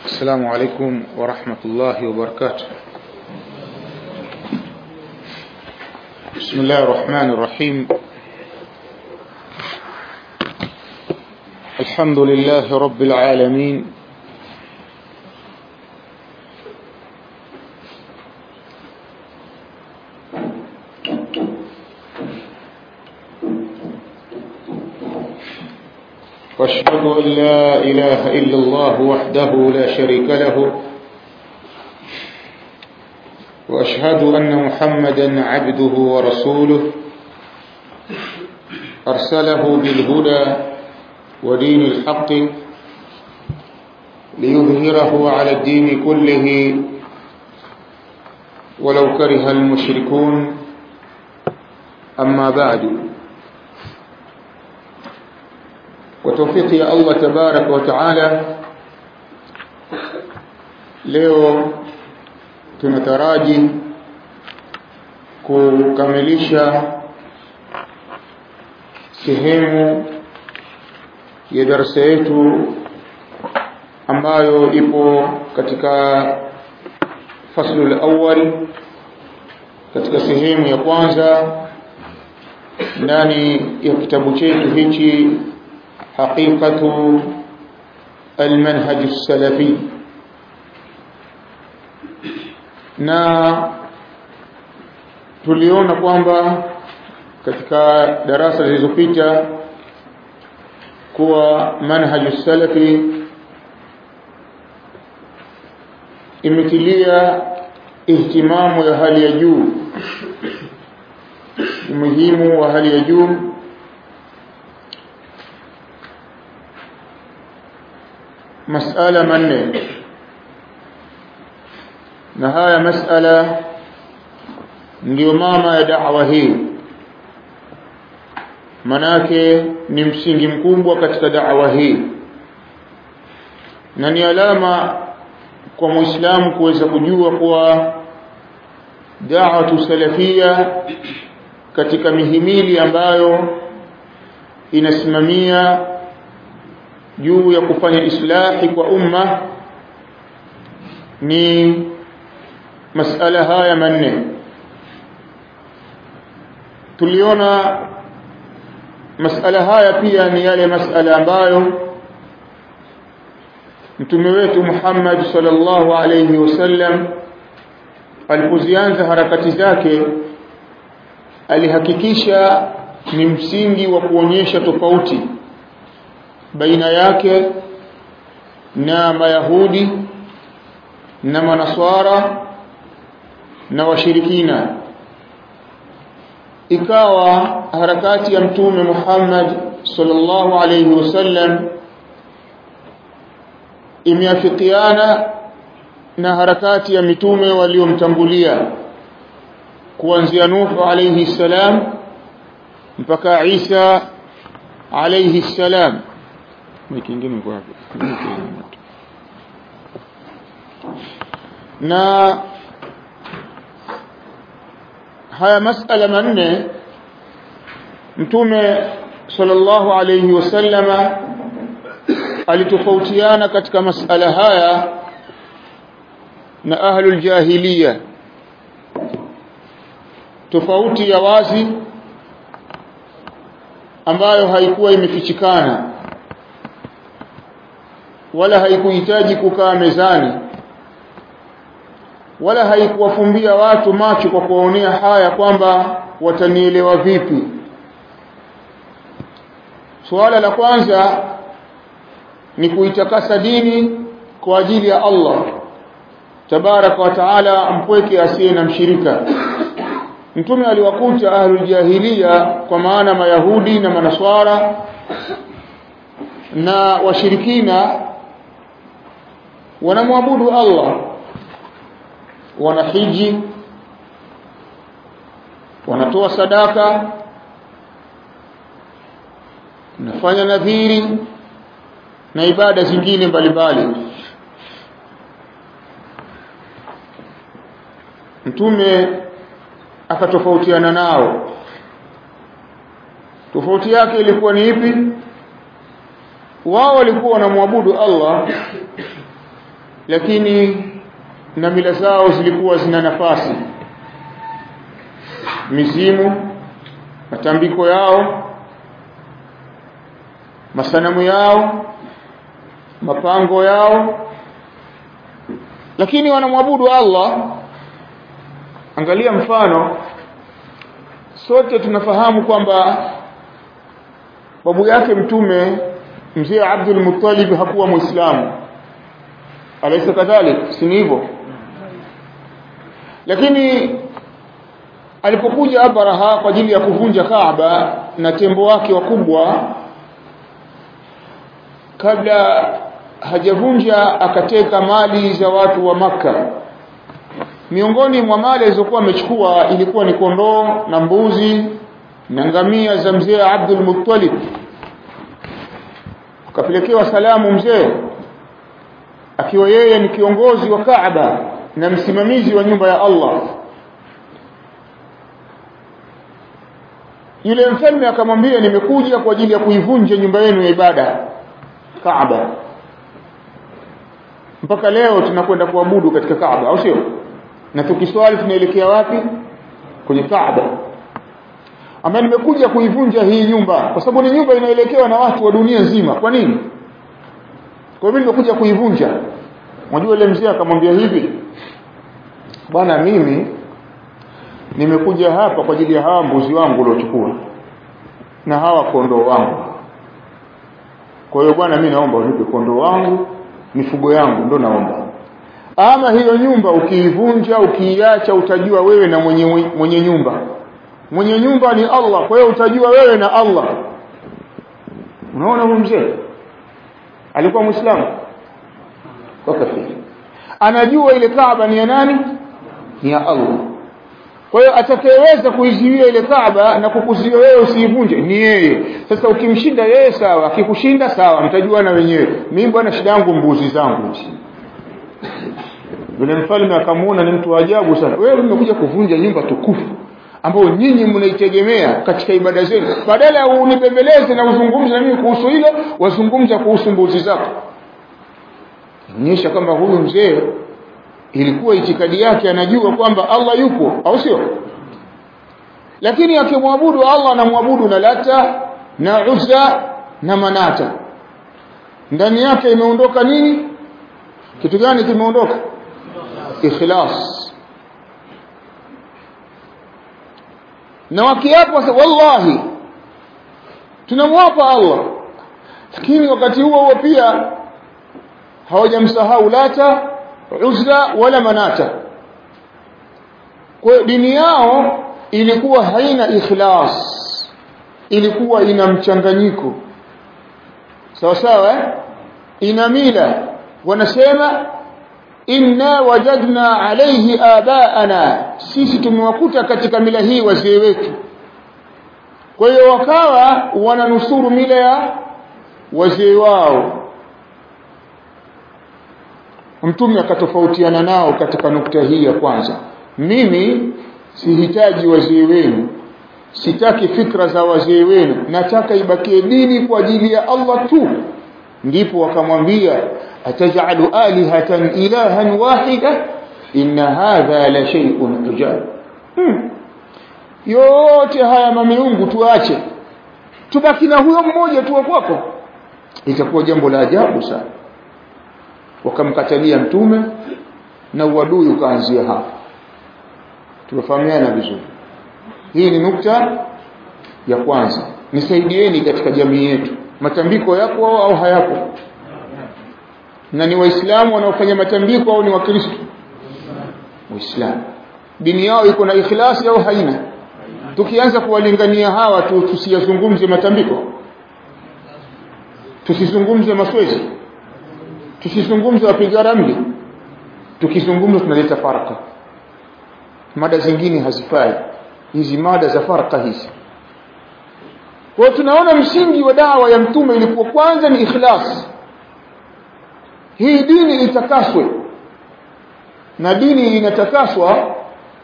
السلام عليكم ورحمة الله وبركاته بسم الله الرحمن الرحيم الحمد لله رب العالمين واشهد ان لا اله الا الله وحده لا شريك له واشهد ان محمدا عبده ورسوله ارسله بالهدى ودين الحق ليظهره على الدين كله ولو كره المشركون اما بعد وتوفيق ya Allah tabarak wa taala leo tunataraji kukamilisha sehemu ya darasa yetu ambayo ipo katika faslu al-awwal katika sehemu ya kwanza ndani ya kitabu chetu hichi حقيقة المنهج السلفي na tuliona kwamba katika darasa zilizopita kuwa manhaju salafi imetilia ihtimamu ya hali ya juu umuhimu wa hali ya juu masala manne na haya masala ndio mama ya da'wa hii manake ni msingi mkubwa katika da'wa hii na ni alama kwa muislamu kuweza kujua kuwa da'watu salafia katika mihimili ambayo inasimamia juu ya kufanya islahi kwa umma ni masala haya manne tuliona masala haya pia ni yale masala ambayo mtume wetu Muhammad sallallahu alayhi wasallam alipozianza harakati zake alihakikisha ni msingi wa kuonyesha tofauti baina yake na mayahudi na manaswara na washirikina ikawa harakati ya mtume Muhammad sallallahu alayhi wasallam imeafikiana na harakati ya mitume waliomtangulia kuanzia Nuhu alayhi salam mpaka Isa alayhi salam wiki nyingine kwa na haya masala manne mtume sallallahu alayhi wasallama alitofautiana katika masala haya na ahlul jahiliya tofauti ya wazi ambayo haikuwa imefichikana wala haikuhitaji kukaa mezani wala haikuwafumbia watu macho kwa kuwaonea haya kwamba watanielewa vipi suala la kwanza ni kuitakasa dini kwa ajili ya Allah tabaraka wa taala mpweke asiye na mshirika mtume aliwakuta ahlul jahiliya kwa maana mayahudi na manaswara na washirikina wanamwabudu Allah wanahiji wanatoa sadaka nafanya nadhiri na ibada zingine mbalimbali mtume akatofautiana nao tofauti yake ilikuwa ni ipi wao walikuwa wanamwabudu Allah lakini na mila zao zilikuwa zina nafasi mizimu matambiko yao masanamu yao mapango yao lakini wanamwabudu Allah angalia mfano sote tunafahamu kwamba babu yake mtume mzee Abdul Muttalib hakuwa muislamu alaysa kadhalik si hivyo lakini alipokuja Abraha kwa ajili ya kuvunja Kaaba na tembo wake wakubwa kabla hajavunja akateka mali za watu wa maka miongoni mwa mali alizokuwa amechukua ilikuwa ni kondoo na mbuzi na ngamia za mzee Abdul Muttalib akapelekewa salamu mzee akiwa yeye ni kiongozi wa Kaaba na msimamizi wa nyumba ya Allah yule mfalme akamwambia nimekuja kwa ajili ya kuivunja nyumba yenu ya ibada Kaaba mpaka leo tunakwenda kuabudu katika Kaaba au sio na tukiswali tunaelekea wapi kwenye Kaaba ama nimekuja kuivunja hii nyumba kwa sababu ni nyumba inaelekewa na watu wa dunia nzima kwa nini kwa hivyo nimekuja kuivunja unajua ile mzee akamwambia hivi bwana mimi nimekuja hapa kwa ajili ya hawa mbuzi wangu uliochukua na hawa kondoo wangu kwa hiyo bwana mimi naomba unipe kondoo wangu mifugo yangu ndo naomba ama hiyo nyumba ukiivunja ukiiacha utajua wewe na mwenye mwenye nyumba mwenye nyumba ni Allah kwa hiyo utajua wewe na Allah unaona huyu mzee alikuwa muislamu kwa kafiri anajua ile Kaaba ni ya nani ni ya Allah kwa hiyo atakayeweza kuizuia ile Kaaba na kukuzuia wewe usiivunje ni yeye sasa ukimshinda yeye sawa akikushinda sawa mtajua na wenyewe mimi bwana shida yangu mbuzi zangu yule mfalme akamuona ni mtu wa ajabu sana wewe umekuja kuvunja nyumba tukufu ambayo nyinyi mnaitegemea katika ibada zenu badala ya unipembeleze na uzungumze na mimi kuhusu hilo wazungumza kuhusu mbuzi zako onyesha kwamba huyu mzee ilikuwa itikadi yake anajua kwamba Allah yupo au sio lakini akimwabudu Allah anamwabudu na Lata na Uzza na Manata ndani yake imeondoka nini kitu gani kimeondoka ikhlas na wakiapo wallahi tunamwapa Allah lakini wakati huo huo pia hawajamsahau Lata Uzza wala Manata kwa dini yao ilikuwa haina ikhlas ilikuwa ina mchanganyiko sawa sawa eh? ina mila wanasema inna wajadna alayhi abaana sisi tumewakuta katika mila hii wazee wetu kwa hiyo wakawa wananusuru mila ya wazee wao mtume akatofautiana nao katika nukta hii ya kwanza mimi sihitaji wazee wenu sitaki fikra za wazee wenu nataka ibakie dini kwa ajili ya Allah tu ndipo wakamwambia atajalu alihatan ilahan wahida inna hadha la shay'un ujab hmm. yote haya mamiungu tuache tubaki na huyo mmoja tu kwako itakuwa jambo la ajabu sana wakamkatalia mtume na uadui ukaanzia hapo tumefahamiana vizuri hii ni nukta ya kwanza nisaidieni katika jamii yetu matambiko yako au hayapo na ni waislamu wanaofanya matambiko au ni wakristo waislamu dini yao iko na ikhlasi au haina tukianza kuwalingania hawa tu tusiyazungumze matambiko tusizungumze maswezi tusizungumze wapiga ramli tukizungumza tunaleta faraka mada zingine hazifai hizi mada za faraka hizi kwa tunaona msingi wa dawa ya mtume ilikuwa kwanza ni ikhlas hii dini itakaswe na dini inatakaswa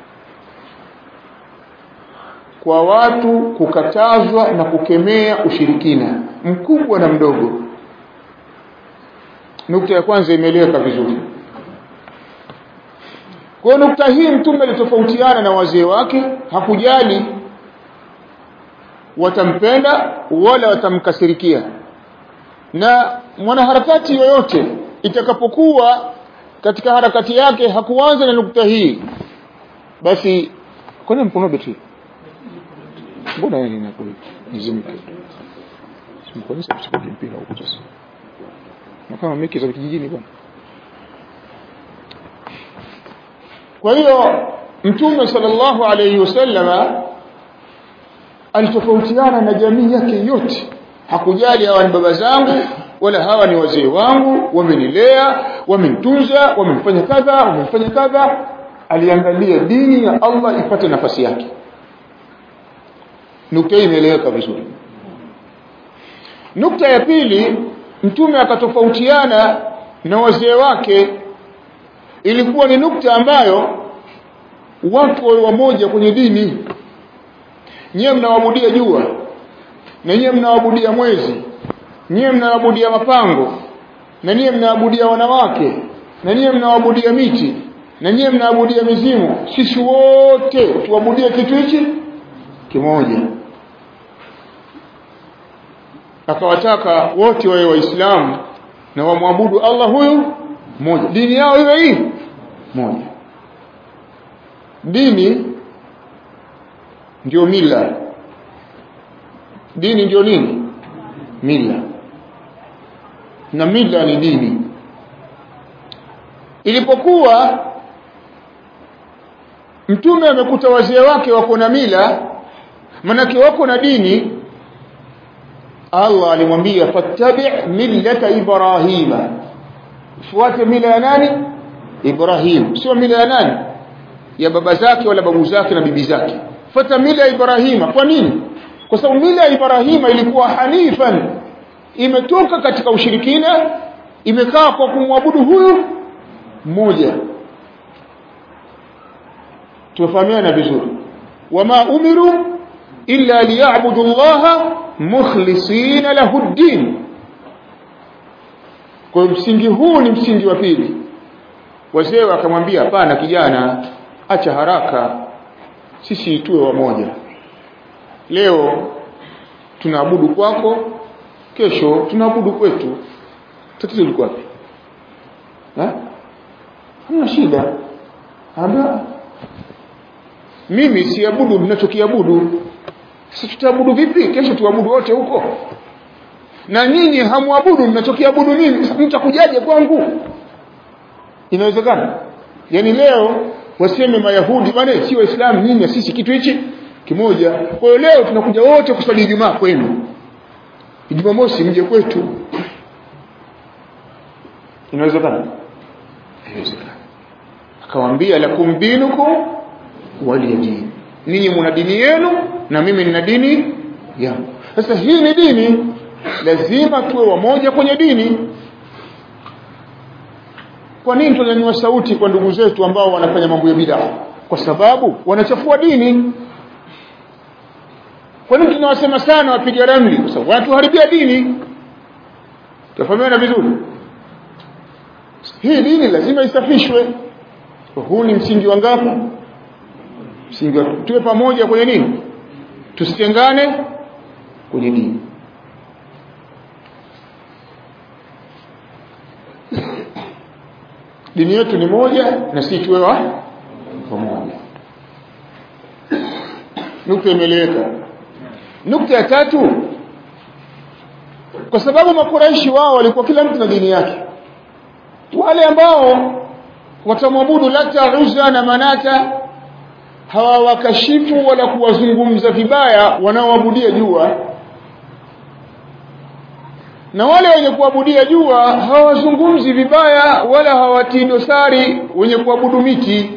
kwa watu kukatazwa na kukemea ushirikina mkubwa na mdogo nukta ya kwanza imeeleweka vizuri kwa nukta hii mtume alitofautiana na wazee wake hakujali watampenda wala watamkasirikia na mwanaharakati yoyote itakapokuwa katika harakati yake hakuanza na nukta hii basi kwani mkono betri mbona yeye ninakuli nizimike simkoni sasa kuchukua mpira huko sasa na kama miki za kijijini bwana kwa hiyo mtume sallallahu alayhi wasallama alitofautiana na jamii yake yote hakujali hawa ni baba zangu wala hawa ni wazee wangu wamenilea wamenitunza wamenifanya kadha wamenifanya kadha aliangalia dini ya Allah ipate nafasi yake nukta hii imeeleweka vizuri nukta ya pili mtume akatofautiana na wazee wake ilikuwa ni nukta ambayo watu wawe wamoja kwenye dini nyewe mnaabudia jua na nyewe mnaabudia mwezi nyewe mnaabudia mapango na nyewe mnaabudia wanawake na nyewe mnaabudia miti na nyewe mnaabudia mizimu sisi wote tuabudie kitu hichi kimoja akawataka wote wawe waislamu na wamwabudu Allah huyu mmoja dini yao iwe hii moja dini ndio mila dini ndio nini mila na mila ni dini ilipokuwa mtume amekuta wazee wake wako na mila manake wako na dini Allah alimwambia fattabi' millata ibrahima fuate mila ya nani Ibrahim sio mila ya nani ya baba zake wala babu zake na bibi zake fuata mila ya Ibrahima kwa nini kwa sababu mila ya Ibrahima ilikuwa hanifan imetoka katika ushirikina imekaa kwa kumwabudu huyu mmoja tufahamiana vizuri wama umiru illa liya'budu Allah mukhlisina lahu ad-din kwa msingi huu ni msingi wa pili wazee wakamwambia hapana kijana acha haraka sisi tuwe wamoja leo tunaabudu kwako kesho tunaabudu kwetu tatizo liko wapi eh hamna shida ambia mimi siabudu mnachokiabudu sasa tutaabudu vipi kesho tuabudu wote huko na nyinyi hamwabudu mnachokiabudu mimi mtakujaje kwangu inawezekana yani leo waseme mayahudi bwana si waislamu nyinyi sisi kitu hichi kimoja kwa hiyo leo tunakuja wote kusali Ijumaa kwenu Ijumaa mosi mje kwetu inawezekana inawezekana akamwambia lakum dinukum waliyadin ninyi mna dini yenu na mimi nina dini yangu sasa hii ni dini lazima tuwe wamoja kwenye dini kwa nini tunanyanyua sauti kwa ndugu zetu ambao wanafanya mambo ya bid'a kwa sababu wanachafua dini kwa nini tunawasema sana wapiga ramli kwa sababu wanatuharibia dini tufahamiana vizuri hii dini lazima isafishwe huu ni msingi wa ngapi msingi wa tuwe pamoja kwenye nini tusitengane kwenye dini dini yetu ni moja na sisi tuwe wa pamoja nukta imeleweka nukta ya tatu kwa sababu makuraishi wao walikuwa kila mtu na dini yake wale ambao watamwabudu lata uzza na manata hawawakashifu wala kuwazungumza vibaya wanaoabudia jua na wale wenye kuabudia jua hawazungumzi vibaya wala hawatii dosari wenye kuabudu miti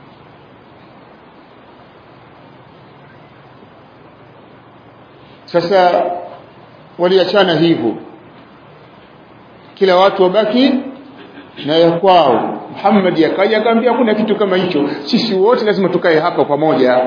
sasa waliachana hivyo kila watu wabaki na ya kwao Muhammad akaja akamwambia kuna kitu kama hicho sisi wote lazima tukae hapa pamoja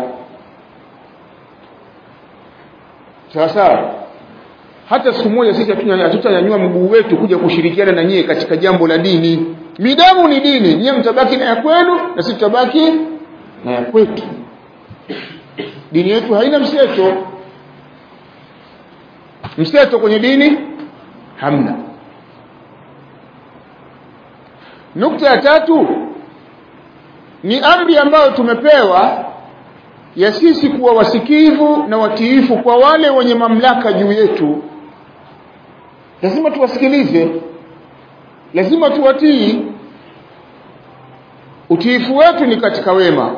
sasa hata siku moja sisi hatutanyanyua mguu wetu kuja kushirikiana na nyie katika jambo la dini midamu ni dini nyewe mtabaki na ya kwenu na sisi tutabaki na ya kwetu dini yetu haina mseto mseto kwenye dini hamna nukta ya tatu ni amri ambayo tumepewa ya sisi kuwa wasikivu na watiifu kwa wale wenye mamlaka juu yetu lazima tuwasikilize lazima tuwatii utiifu wetu ni katika wema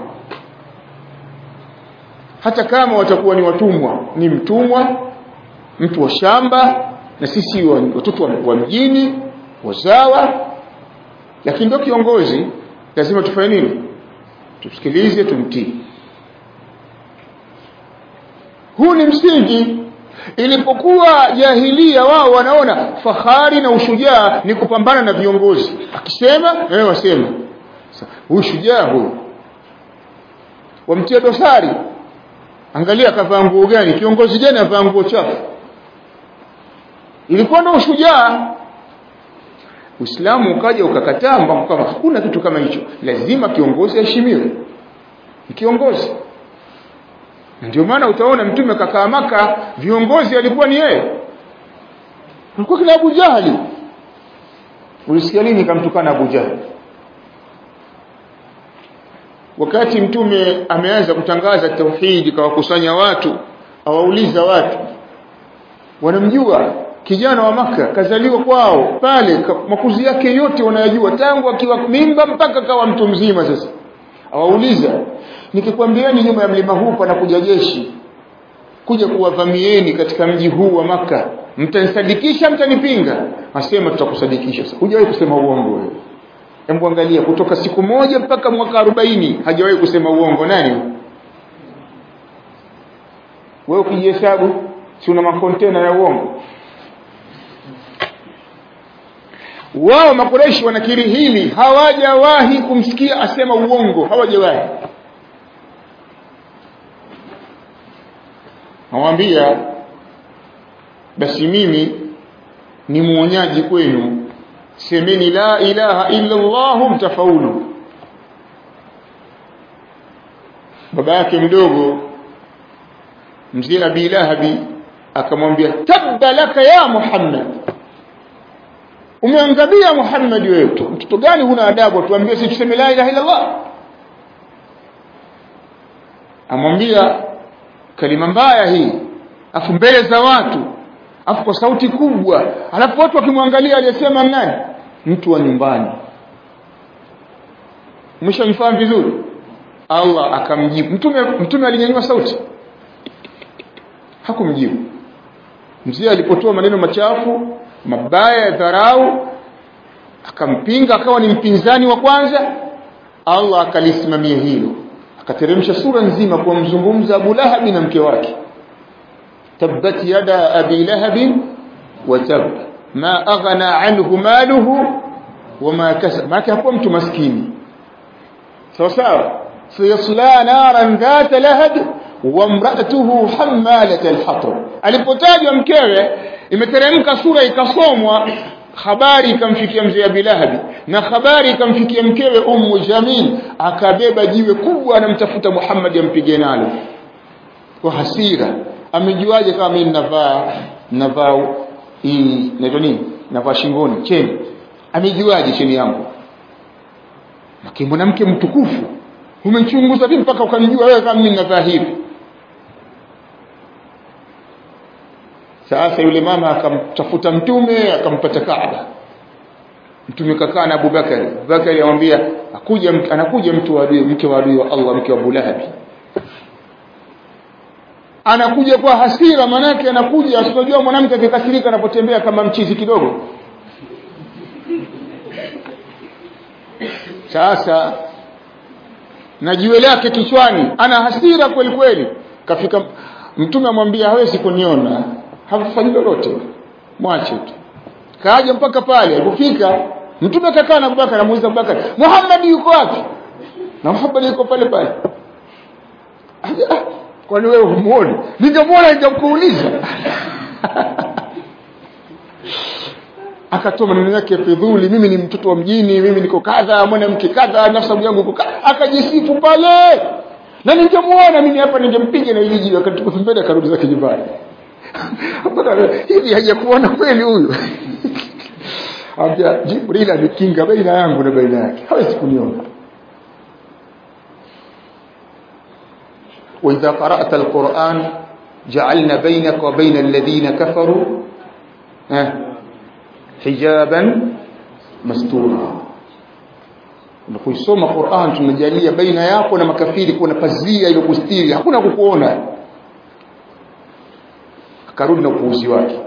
hata kama watakuwa ni watumwa ni mtumwa mtu wa shamba na sisi watoto wa, wa mjini wazawa lakini ndio kiongozi lazima tufanye nini tusikilize tumtii huu ni msingi ilipokuwa jahilia wao wanaona fahari na ushujaa ni kupambana na viongozi akisema wewe wasema huyu shujaa huyu wamtia dosari angalia kavaa nguo gani kiongozi gani avaa nguo chafu ilikuwa na ushujaa Uislamu ukaja ukakataa kwamba hakuna kitu kama hicho lazima kiongozi aheshimiwe kiongozi ndio maana utaona mtume kakaa maka viongozi alikuwa ni yeye alikuwa kila Abu Jahali ulisikia nini kamtukana Abu Jahali wakati mtume ameanza kutangaza tauhidi kawakusanya watu awauliza watu wanamjua kijana wa maka kazaliwa kwao pale makuzi yake yote wanayajua tangu akiwa mimba mpaka kawa mtu mzima sasa awauliza nikikwambieni nyuma ya mlima huu panakuja jeshi kuja kuwavamieni katika mji huu wa maka mtanisadikisha mtanipinga asema tutakusadikisha hujawahi kusema uongo wewe hebu angalia kutoka siku moja mpaka mwaka 40 hajawahi kusema uongo nani wewe ukijihesabu si una makontena ya uongo wao makureishi wanakiri hili hawajawahi kumsikia asema uongo hawajawahi nawambia basi mimi ni muonyaji kwenu semeni la ilaha illa Allah mtafaulu baba yake mdogo mzee Abi Lahabi akamwambia tabba laka ya Muhammad umeangamia Muhammad wewe mtoto gani huna adabu tuambie sisi tuseme la ilaha illa Allah amwambia kalima mbaya hii afu mbele za watu afu kwa sauti kubwa alafu watu wakimwangalia aliyesema nani mtu wa nyumbani mshanifahamu vizuri Allah akamjibu mtume mtume alinyanyua sauti hakumjibu mzee alipotoa maneno machafu mabaya ya dharau akampinga akawa ni mpinzani wa kwanza Allah akalisimamia hilo akateremsha sura nzima kwa mzungumza Abu Lahab na mke wake tabbat yada abi lahab wa tab ma aghna anhu maluhu wama kasab maana hakuwa mtu maskini sawa sawa sayasla naran dhat lahab wa imra'atuhu hammalat al-hatab alipotajwa mkewe imeteremka sura ikasomwa habari ikamfikia mzee Abi Lahab na habari ikamfikia mkewe Ummu Jamil akabeba jiwe kubwa anamtafuta Muhammad ampige nalo kwa hasira amejuaje kama mimi ninavaa ninavaa hii inaitwa nini navaa shingoni cheni amejuaje cheni yangu na mwanamke mtukufu umechunguza vipi mpaka ukanijua wewe kama mimi ninavaa hivi sasa yule mama akamtafuta mtume akampata Kaaba mtume kakaa na Abubakari Abubakari amwambia akuja anakuja mtu wa adui mke wa adui wa Allah mke wa Abu Lahab anakuja kwa hasira manake anakuja asijua mwanamke akikasirika anapotembea kama mchizi kidogo sasa na jiwe lake kichwani ana hasira kweli kweli kafika mtume amwambia hawezi kuniona hafanyi lolote mwache tu kaja mpaka pale alipofika mtume kakaa na Abubakar anamuuliza Abubakar Muhammad yuko wapi na Muhammad yuko pale pale kwani wewe humuoni ningemwona ningemkuuliza akatoa maneno yake fidhuli mimi ni mtoto wa mjini mimi niko kadha mwanamke kadha nafsi yangu iko kadha akajisifu pale na ningemuona mimi hapa ningempiga na iliji akatupa pembeni akarudi zake nyumbani hivi hajakuona kweli huyu ambia Jibril amekinga baina yangu na baina yake hawezi kuniona وإذا قرأت القرآن جعلنا بينك وبين الذين كفروا حجابا مستورا unapoisoma Qur'an tunajalia baina yako na makafiri kuna pazia ile kustiri hakuna kukuona akarudi na upuuzi wake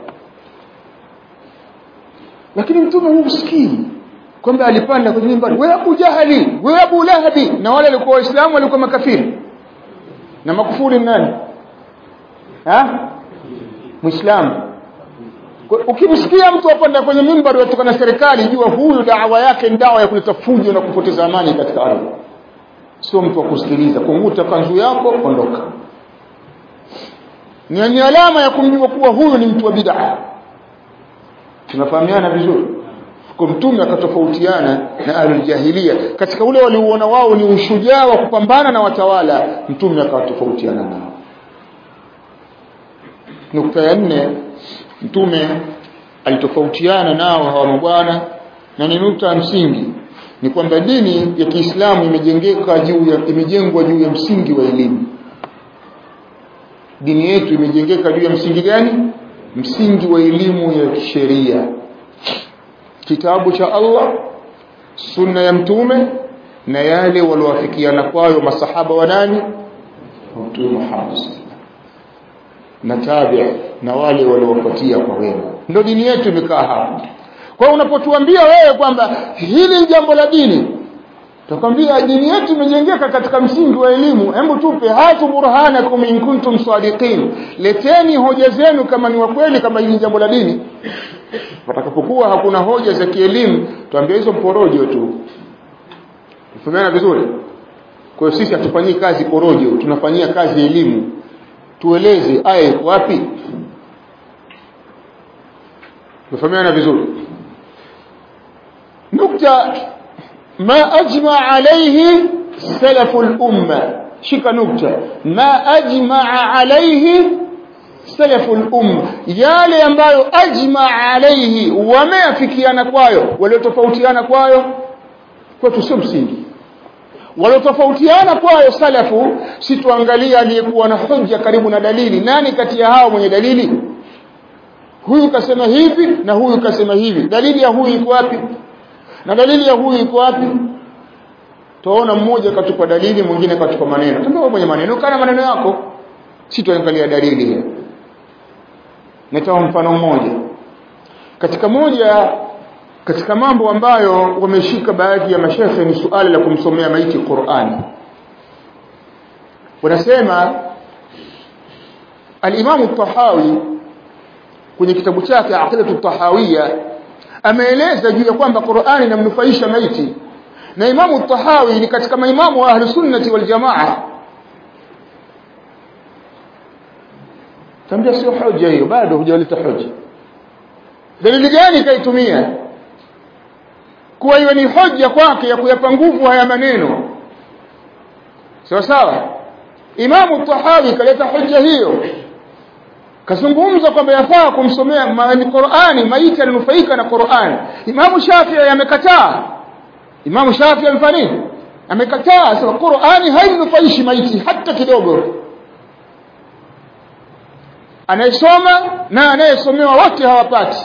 lakini mtume husikii kwamba alipanda kwenye mimbari wewe Abu Jahali wewe Abu Lahabi na wale walikuwa waislamu walikuwa makafiri na makufuri nani ha muislamu ukimsikia mtu apanda kwenye mimbari kutoka na serikali jua huyu dawa yake ni dawa ya kuleta fujo na kupoteza amani katika ardhi sio mtu wa kusikiliza kunguta kanzu yako ondoka ni ni alama ya kumjua kuwa huyu ni mtu wa bid'a tunafahamiana vizuri kwa mtume akatofautiana na ahlul jahiliya katika ule waliuona wao ni ushujaa wa kupambana na watawala mtume akawatofautiana nao nukta ya nne mtume alitofautiana nao hawa mabwana na ni nukta ya msingi ni kwamba dini ya Kiislamu imejengeka juu ya imejengwa juu ya msingi wa elimu dini yetu imejengeka juu ya msingi gani msingi wa elimu ya kisheria kitabu cha Allah sunna ya mtume na yale waliowafikiana kwayo masahaba wa nani mtume Muhammad na tabi na wale waliowafuatia kwa wema ndio dini yetu imekaa hapa kwa unapotuambia wewe kwamba hili ni jambo la dini tukwambia dini yetu imejengeka katika msingi wa elimu hebu tupe hatu burhanakum in kuntum sadiqin leteni hoja zenu kama ni wa kweli kama hili jambo la dini patakapokuwa hakuna hoja za kielimu tuambie hizo porojo tu tufahamana vizuri kwa hiyo sisi hatufanyii kazi porojo tunafanyia kazi elimu tueleze aya iko wapi tufahamiana vizuri nukta ma ajma alayhi salafu al-umma shika nukta ma ajma alayhi salafu al-umma yale ambayo ajma alayhi wameafikiana kwayo waliotofautiana kwayo kwetu sio msingi waliotofautiana kwayo salafu si tuangalia aliyekuwa na hoja karibu na dalili nani kati ya hao mwenye dalili huyu kasema hivi na huyu kasema hivi dalili ya huyu iko wapi na dalili ya huyu iko wapi tuona mmoja katupa dalili mwingine katupa maneno tambua mwenye maneno kana maneno yako si tuangalia dalili hiyo nitoa mfano mmoja katika moja katika mambo ambayo wameshika baadhi ya mashehe ni suala la kumsomea maiti Qur'ani wanasema al-Imam tahawi kwenye kitabu chake Aqidatu Tahawiyya ameeleza juu ya kwamba Qur'ani inamnufaisha maiti na Imamu Tahawi ni katika maimamu wa ahli sunnati wal jamaa tambia sio hoja hiyo bado hujaleta hoja dalili gani kaitumia kuwa iwe ni hoja kwake ya kuyapa nguvu haya maneno sawa sawa Imamu Tahawi kaleta hoja hiyo kazungumza kwamba yafaa kumsomea Qur'ani maiti alinufaika na Qur'ani Imamu Shafi'i amekataa Imamu Shafi'i amefanya nini amekataa sema Qur'ani haimnufaishi maiti hata kidogo anayesoma na anayesomewa wote hawapati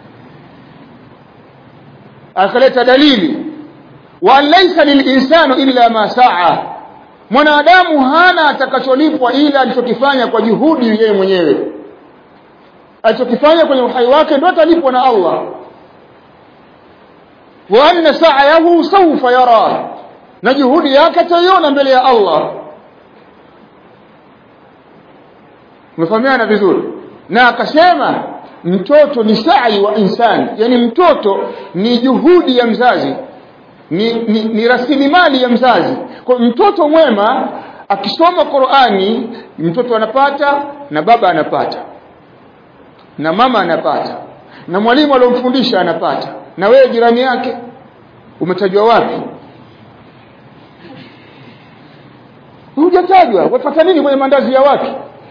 akaleta dalili wa laysa lilinsanu illa ma saa mwanadamu hana atakacholipwa ila alichokifanya kwa juhudi yeye mwenyewe alichokifanya kwenye uhai wake ndio atalipwa na Allah wa anna sa'yahu sawfa yara na juhudi yake ataiona mbele ya Allah umefahamiana vizuri na akasema mtoto ni sa'i wa insani yani mtoto ni juhudi ya mzazi ni, ni, ni rasilimali ya mzazi kwa mtoto mwema akisoma Qur'ani mtoto anapata na baba anapata na mama anapata na mwalimu aliyomfundisha anapata na wewe jirani yake umetajwa wapi hujatajwa wapata nini kwenye mandazi ya watu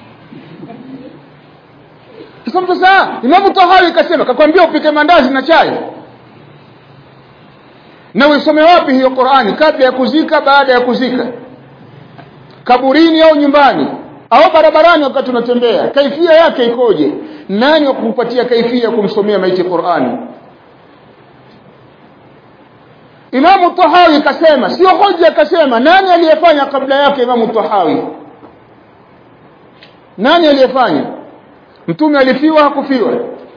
sasa mtu saa Imamu Tahawi kasema kakwambia upike mandazi na chai na uisome wapi hiyo Qur'ani kabla ya kuzika baada ya kuzika kaburini au nyumbani au barabarani wakati unatembea kaifia yake ikoje nani wakumpatia kaifia kumsomea maiti Qur'ani Imamu Tahawi kasema sio hoja kasema nani aliyefanya kabla yake Imamu Tahawi nani aliyefanya mtume alifiwa hakufiwa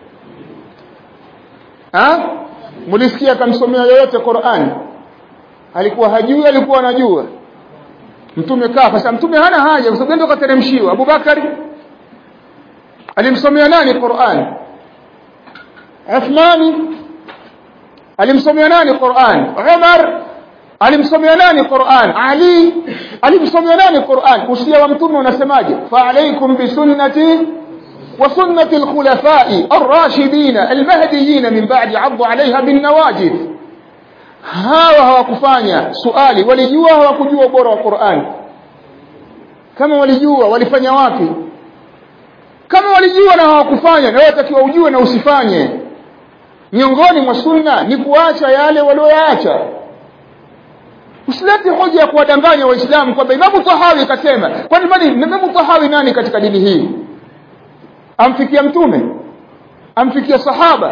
ha mlisikia akamsomea yoyote Qur'an alikuwa hajui alikuwa anajua mtume kafa sasa mtume hana haja kwa sababu ndio kateremshiwa Abubakari alimsomea nani Qur'an Uthmani alimsomea nani Qur'an Umar alimsomea nani Qur'an Ali alimsomea nani Qur'an usia wa mtume unasemaje fa alaykum bi sunnati وسنة الخلفاء الراشدين المهديين من بعد عضوا عليها بالنواجذ hawa hawakufanya suali walijua hawakujua ubora wa Qur'an kama walijua walifanya wapi kama walijua na hawakufanya na watakiwa ujue na usifanye miongoni mwa sunna ni kuacha yale walioyaacha usilete hoja ya kuwadanganya waislamu kwamba Imam Tahawi kasema kwani bali Imam Tahawi nani katika dini hii amfikia mtume amfikia sahaba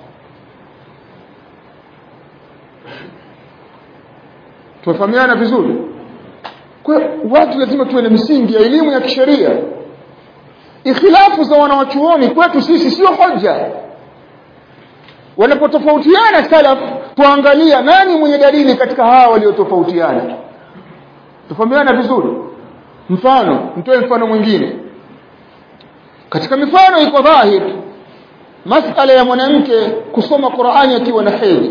tumefahamiana vizuri kwa watu lazima tuwe na misingi ya elimu ya kisheria ikhilafu za wanawachuoni kwetu sisi sio hoja wanapotofautiana salaf tuangalia nani mwenye dalili katika hawa waliotofautiana tufahamiana vizuri mfano mtoe mfano mwingine katika mifano iko dhahir masala ya mwanamke kusoma Qur'ani akiwa na hedhi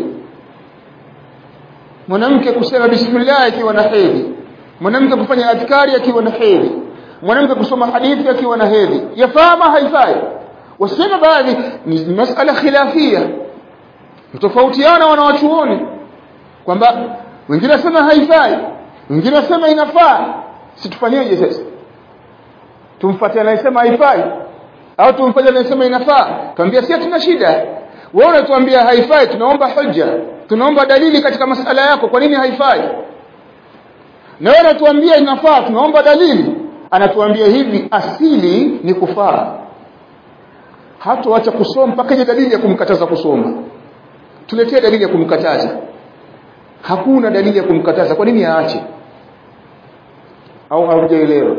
mwanamke kusema bismillah akiwa na hedhi mwanamke kufanya adhkari akiwa na hedhi mwanamke kusoma hadithi akiwa na hedhi yafaa haifai wasema baadhi ni masala khilafia tofautiana wanawachuoni kwamba wengine wasema haifai wengine wasema inafaa situfanyeje sasa tumfuate anayesema haifai au tumfanye anayesema inafaa tuambia si tuna shida wewe unatuambia haifai tunaomba hoja tunaomba dalili katika masala yako kwa nini haifai na wewe unatuambia inafaa tunaomba dalili anatuambia hivi asili ni kufaa hatoacha kusoma mpaka ile dalili ya kumkataza kusoma tuletee dalili ya kumkataza hakuna dalili ya kumkataza kwa nini aache au haujaelewa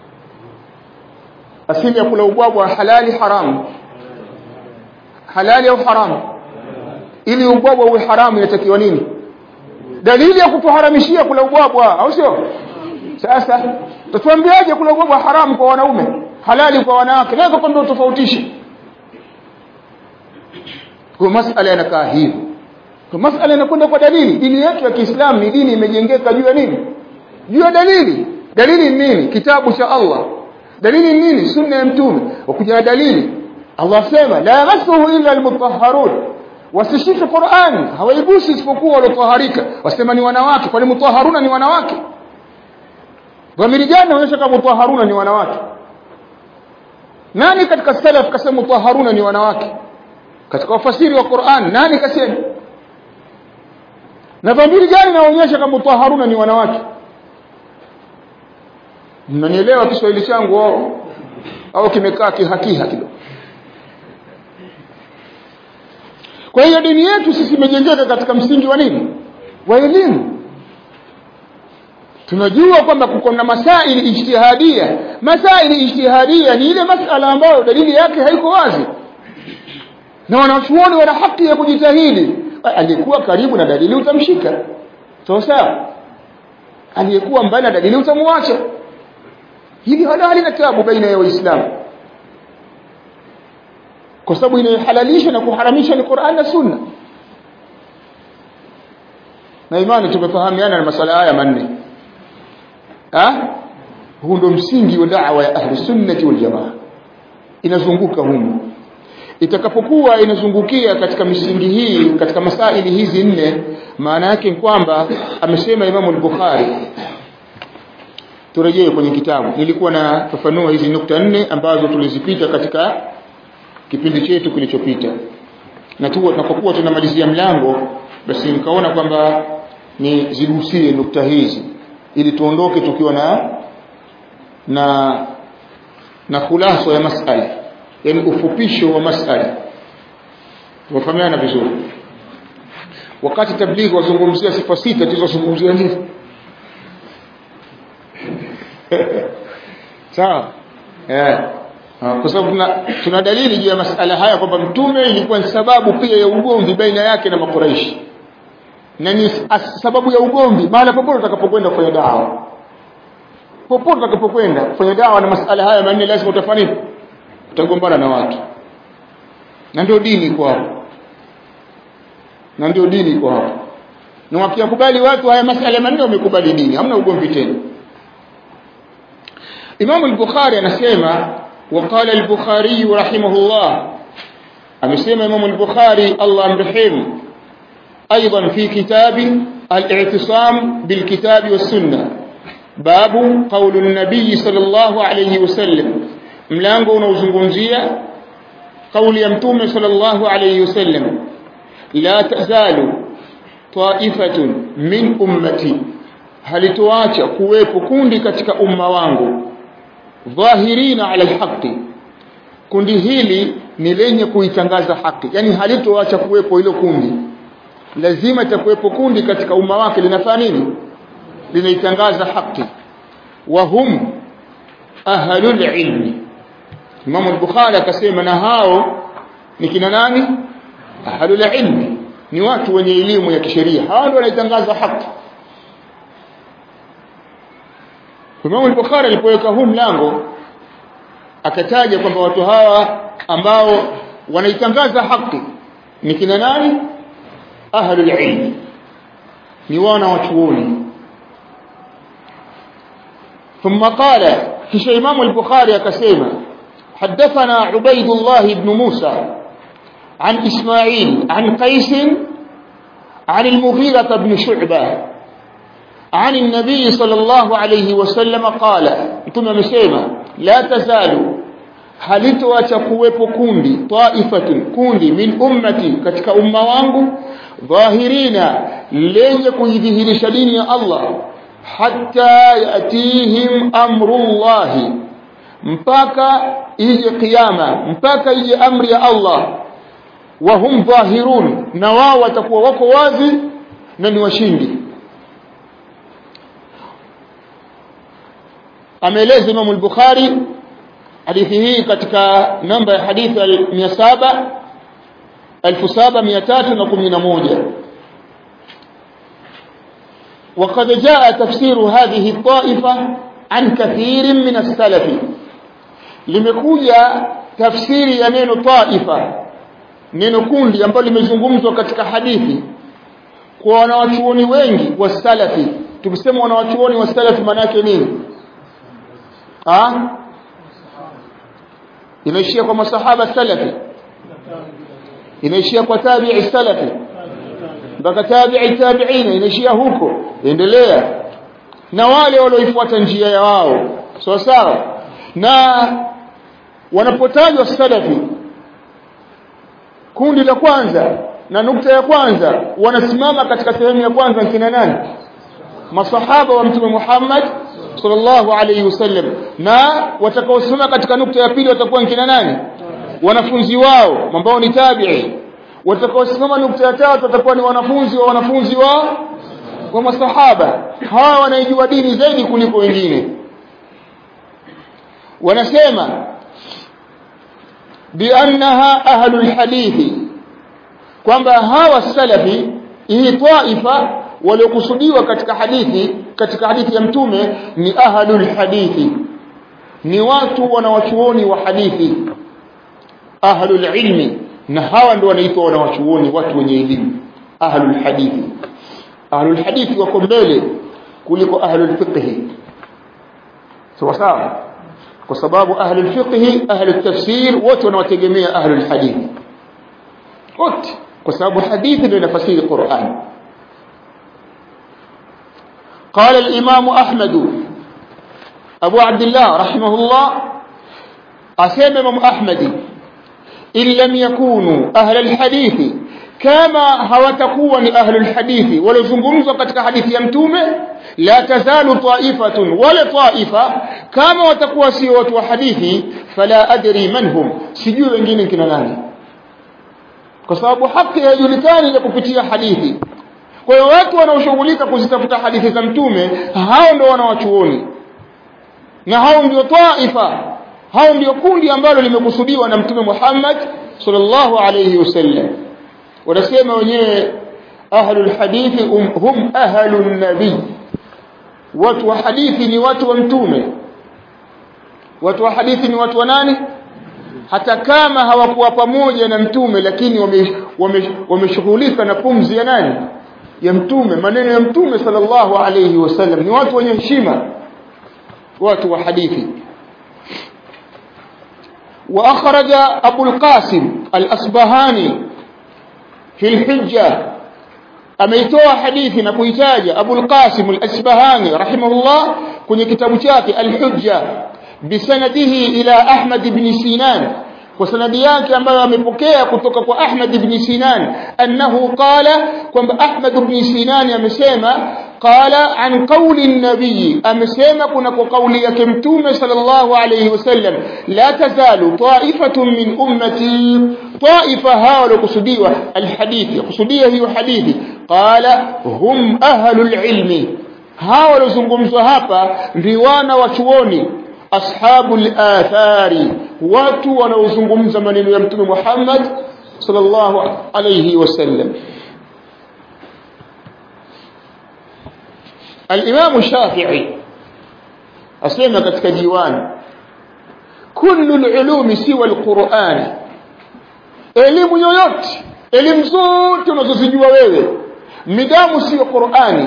asili ya kula ubwabwa halali haramu halali au haramu ili ubwabwa uwe haramu inatakiwa nini dalili ya kutuharamishia kula ubwabwa au sio sasa tutuambiaje kula ubwabwa haramu kwa wanaume halali kwa wanawake naweza kwambia utofautishe kwa masala yanakaa hivyo kwa masala yanakwenda kwa dalili dini yetu ya Kiislamu ni dini imejengeka juu ya nini juu ya dalili dalili ni nini kitabu cha Allah dalili nini sunna ya mtume wakuja na dalili Allah sema la yamassuhu illa almutahharun wasishike Qur'an hawaigusi isipokuwa waliotaharika wasema ni wanawake kwani mutahharuna ni wanawake dhamiri gani inaonyesha kama mutahharuna ni wanawake nani katika salaf kasema mutahharuna ni wanawake katika wafasiri wa Qur'an nani kasema na dhamiri gani inaonyesha kama mutahharuna ni wanawake mnanielewa Kiswahili changu au au kimekaa kihakiha kidogo kwa hiyo dini yetu sisi imejengeka katika msingi wa nini wa elimu tunajua kwamba kuko na masaili ijtihadia masaili ijtihadia ni ile masala ambayo dalili yake haiko wazi na wanachuoni wana haki ya kujitahidi aliyekuwa karibu na dalili utamshika sawa sawa aliyekuwa mbali na dalili utamwacha hili halali na tabu baina ya waislamu kwa sababu inayohalalisha na kuharamisha ni Qur'an na Sunna na imani tumefahamiana na masala haya manne ha huu ndo msingi wa da'wa ya ahli sunnati wal jamaa inazunguka humu itakapokuwa inazungukia katika misingi hii katika masaili hizi nne maana yake ni kwamba amesema Imam al-Bukhari turejee kwenye kitabu nilikuwa na fafanua hizi nukta nne ambazo tulizipita katika kipindi chetu kilichopita na tu tunapokuwa tunamalizia mlango basi nikaona kwamba ni zigusie nukta hizi ili tuondoke tukiwa na na na khulaso ya masala yani ufupisho wa masala tumefahamiana vizuri wakati tablighi wazungumzia sifa sita tulizozungumzia nini sawa eh kwa sababu tuna, tuna dalili juu ya masala haya kwamba mtume ilikuwa ni sababu pia ya ugomvi baina yake na makuraishi na ni sababu ya ugomvi mahala popote utakapokwenda kufanya dawa popote utakapokwenda kufanya dawa na masala haya manne lazima utafanya nini utagombana na watu na ndio dini kwao na ndio dini kwao na wakikubali watu haya masala manne wamekubali dini hamna ugomvi tena Imam al-Bukhari anasema وقال البخاري رحمه الله amesema Imam al-Bukhari Allah amrehemu ايضا في كتاب الاعتصام بالكتاب والسنه باب قول النبي صلى الله عليه وسلم mlango unaozungumzia kauli ya mtume sallallahu alayhi wasallam la tazalu ta'ifatun min ummati halitoacha kuwepo kundi katika umma wangu dhahirina ala alhaqi kundi hili ni lenye kuitangaza haki yani halitoacha kuwepo hilo kundi lazima itakuwepo kundi katika umma wake linafanya nini linaitangaza haki wa hum ahlul ilmi Imam al-Bukhari akasema na hao ni kina nani ahlul ilmi ni watu wenye elimu ya kisheria hao ndio wanaitangaza haki Imam al-Bukhari alipoweka huu mlango akataja kwamba watu hawa ambao wanaitangaza haki ni kina nani ahlul ilm ni wana wachuoni ثم قال kisha Imam al-Bukhari akasema حدثنا عبيد الله بن موسى عن إسماعيل عن قيس عن المغيرة بن شعبة عن النبي صلى الله عليه وسلم قال ثم مسيما لا تزال halitoacha kuwepo kundi taifatun kundi min ummati katika umma wangu dhahirina lenye kuidhihirisha dini ya Allah hatta yatihim amrullahi mpaka ije kiyama mpaka ije amri ya Allah wa hum dhahirun na wao watakuwa wako wazi na ni washindi ameeleza Imam al-Bukhari hadithi hii katika namba ya hadithi 700 1311 وقد جاء تفسير هذه الطائفة عن كثير من السلف limekuja tafsiri ya neno taifa neno kundi ambalo limezungumzwa katika hadithi kwa wanawachuoni wengi wa salafi tukisema wanawachuoni wa salafi maana yake nini ah inaishia kwa masahaba salafi inaishia kwa tabi'i salafi mpaka tabi'i tabi'ina inaishia huko endelea na wale walioifuata njia ya wao sawa sawa na wanapotajwa salafi kundi la kwanza na nukta ya kwanza wanasimama katika sehemu ya kwanza kina nani masahaba wa mtume Muhammad sallallahu alayhi wasallam na watakaosimama katika nukta ya pili watakuwa kina nani wanafunzi wao ambao ni tabi'i watakaosimama nukta ya tatu watakuwa ni wanafunzi wa wanafunzi wa wa masahaba hawa wanaijua dini zaidi kuliko wengine wanasema biannaha ahlul hadithi kwamba hawa salafi hii taifa waliokusudiwa katika hadithi katika hadithi ya mtume ni ahlul hadithi ni watu wanawachuoni wa hadithi ahlul ilmi na hawa ndio wanaitwa wanawachuoni watu wenye elimu ahlul hadithi ahlul hadithi wako mbele kuliko ahlul fiqh sawa sawa kwa sababu ahli alfiqh ahli tafsir wote wanawategemea ahli alhadith wote kwa sababu hadithi ndio inafasiri Qur'an قال الإمام أحمد أبو عبد الله رحمه الله أسيب إمام أحمد إن لم يكونوا أهل الحديث كما هوتكون أهل الحديث ولو زنقمزوا قد حديث يمتومه لا تزال طائفة ولا طائفة كما وتكوى سيوة وحديثي فلا أدري من هم سجوا wengine kina nani kwa sababu haki haijulikani ya kupitia hadithi kwa hiyo watu wanaoshughulika kuzitafuta hadithi za mtume hao ndio wanawachuoni na hao ndio taifa hao ndio kundi ambalo limekusudiwa na mtume Muhammad sallallahu alayhi wasallam wanasema wenyewe ahlul hadithi um, hum ahlun nabii watu wa hadithi ni watu wa mtume watu wa hadithi ni watu wa nani hata kama hawakuwa pamoja na mtume lakini wameshughulika wame, wame na pumzi ya nani ya mtume maneno ya mtume sallallahu alayhi wasallam ni watu wenye heshima watu wa hadithi واخرج ابو القاسم الاصبهاني في الحجه ameitoa hadithi na kuitaja Abu al-Qasim al-Asbahani rahimahullah kwenye kitabu chake al-Hujja bisanadihi ila Ahmad ibn Sinan kwa sanadi yake ambayo amepokea kutoka kwa Ahmad ibn Sinan annahu qala kwamba Ahmad ibn Sinan amesema qala an qawli an-nabiy amesema kuna kwa kauli yake mtume sallallahu alayhi wasallam la tazalu ta'ifatun min ummati ta'ifa hawala kusudiwa alhadithi kusudia hiyo hadithi qala hum ahlul ilmi hawa waliozungumzwa hapa ndio wana wa chuoni ashabul athari watu wanaozungumza maneno ya mtume Muhammad sallallahu alayhi wasallam الإمام الشافعي أسلم كتك ديوان كل العلوم سوى القرآن elimu yoyote elimu zote unazozijua wewe midamu sio Qur'ani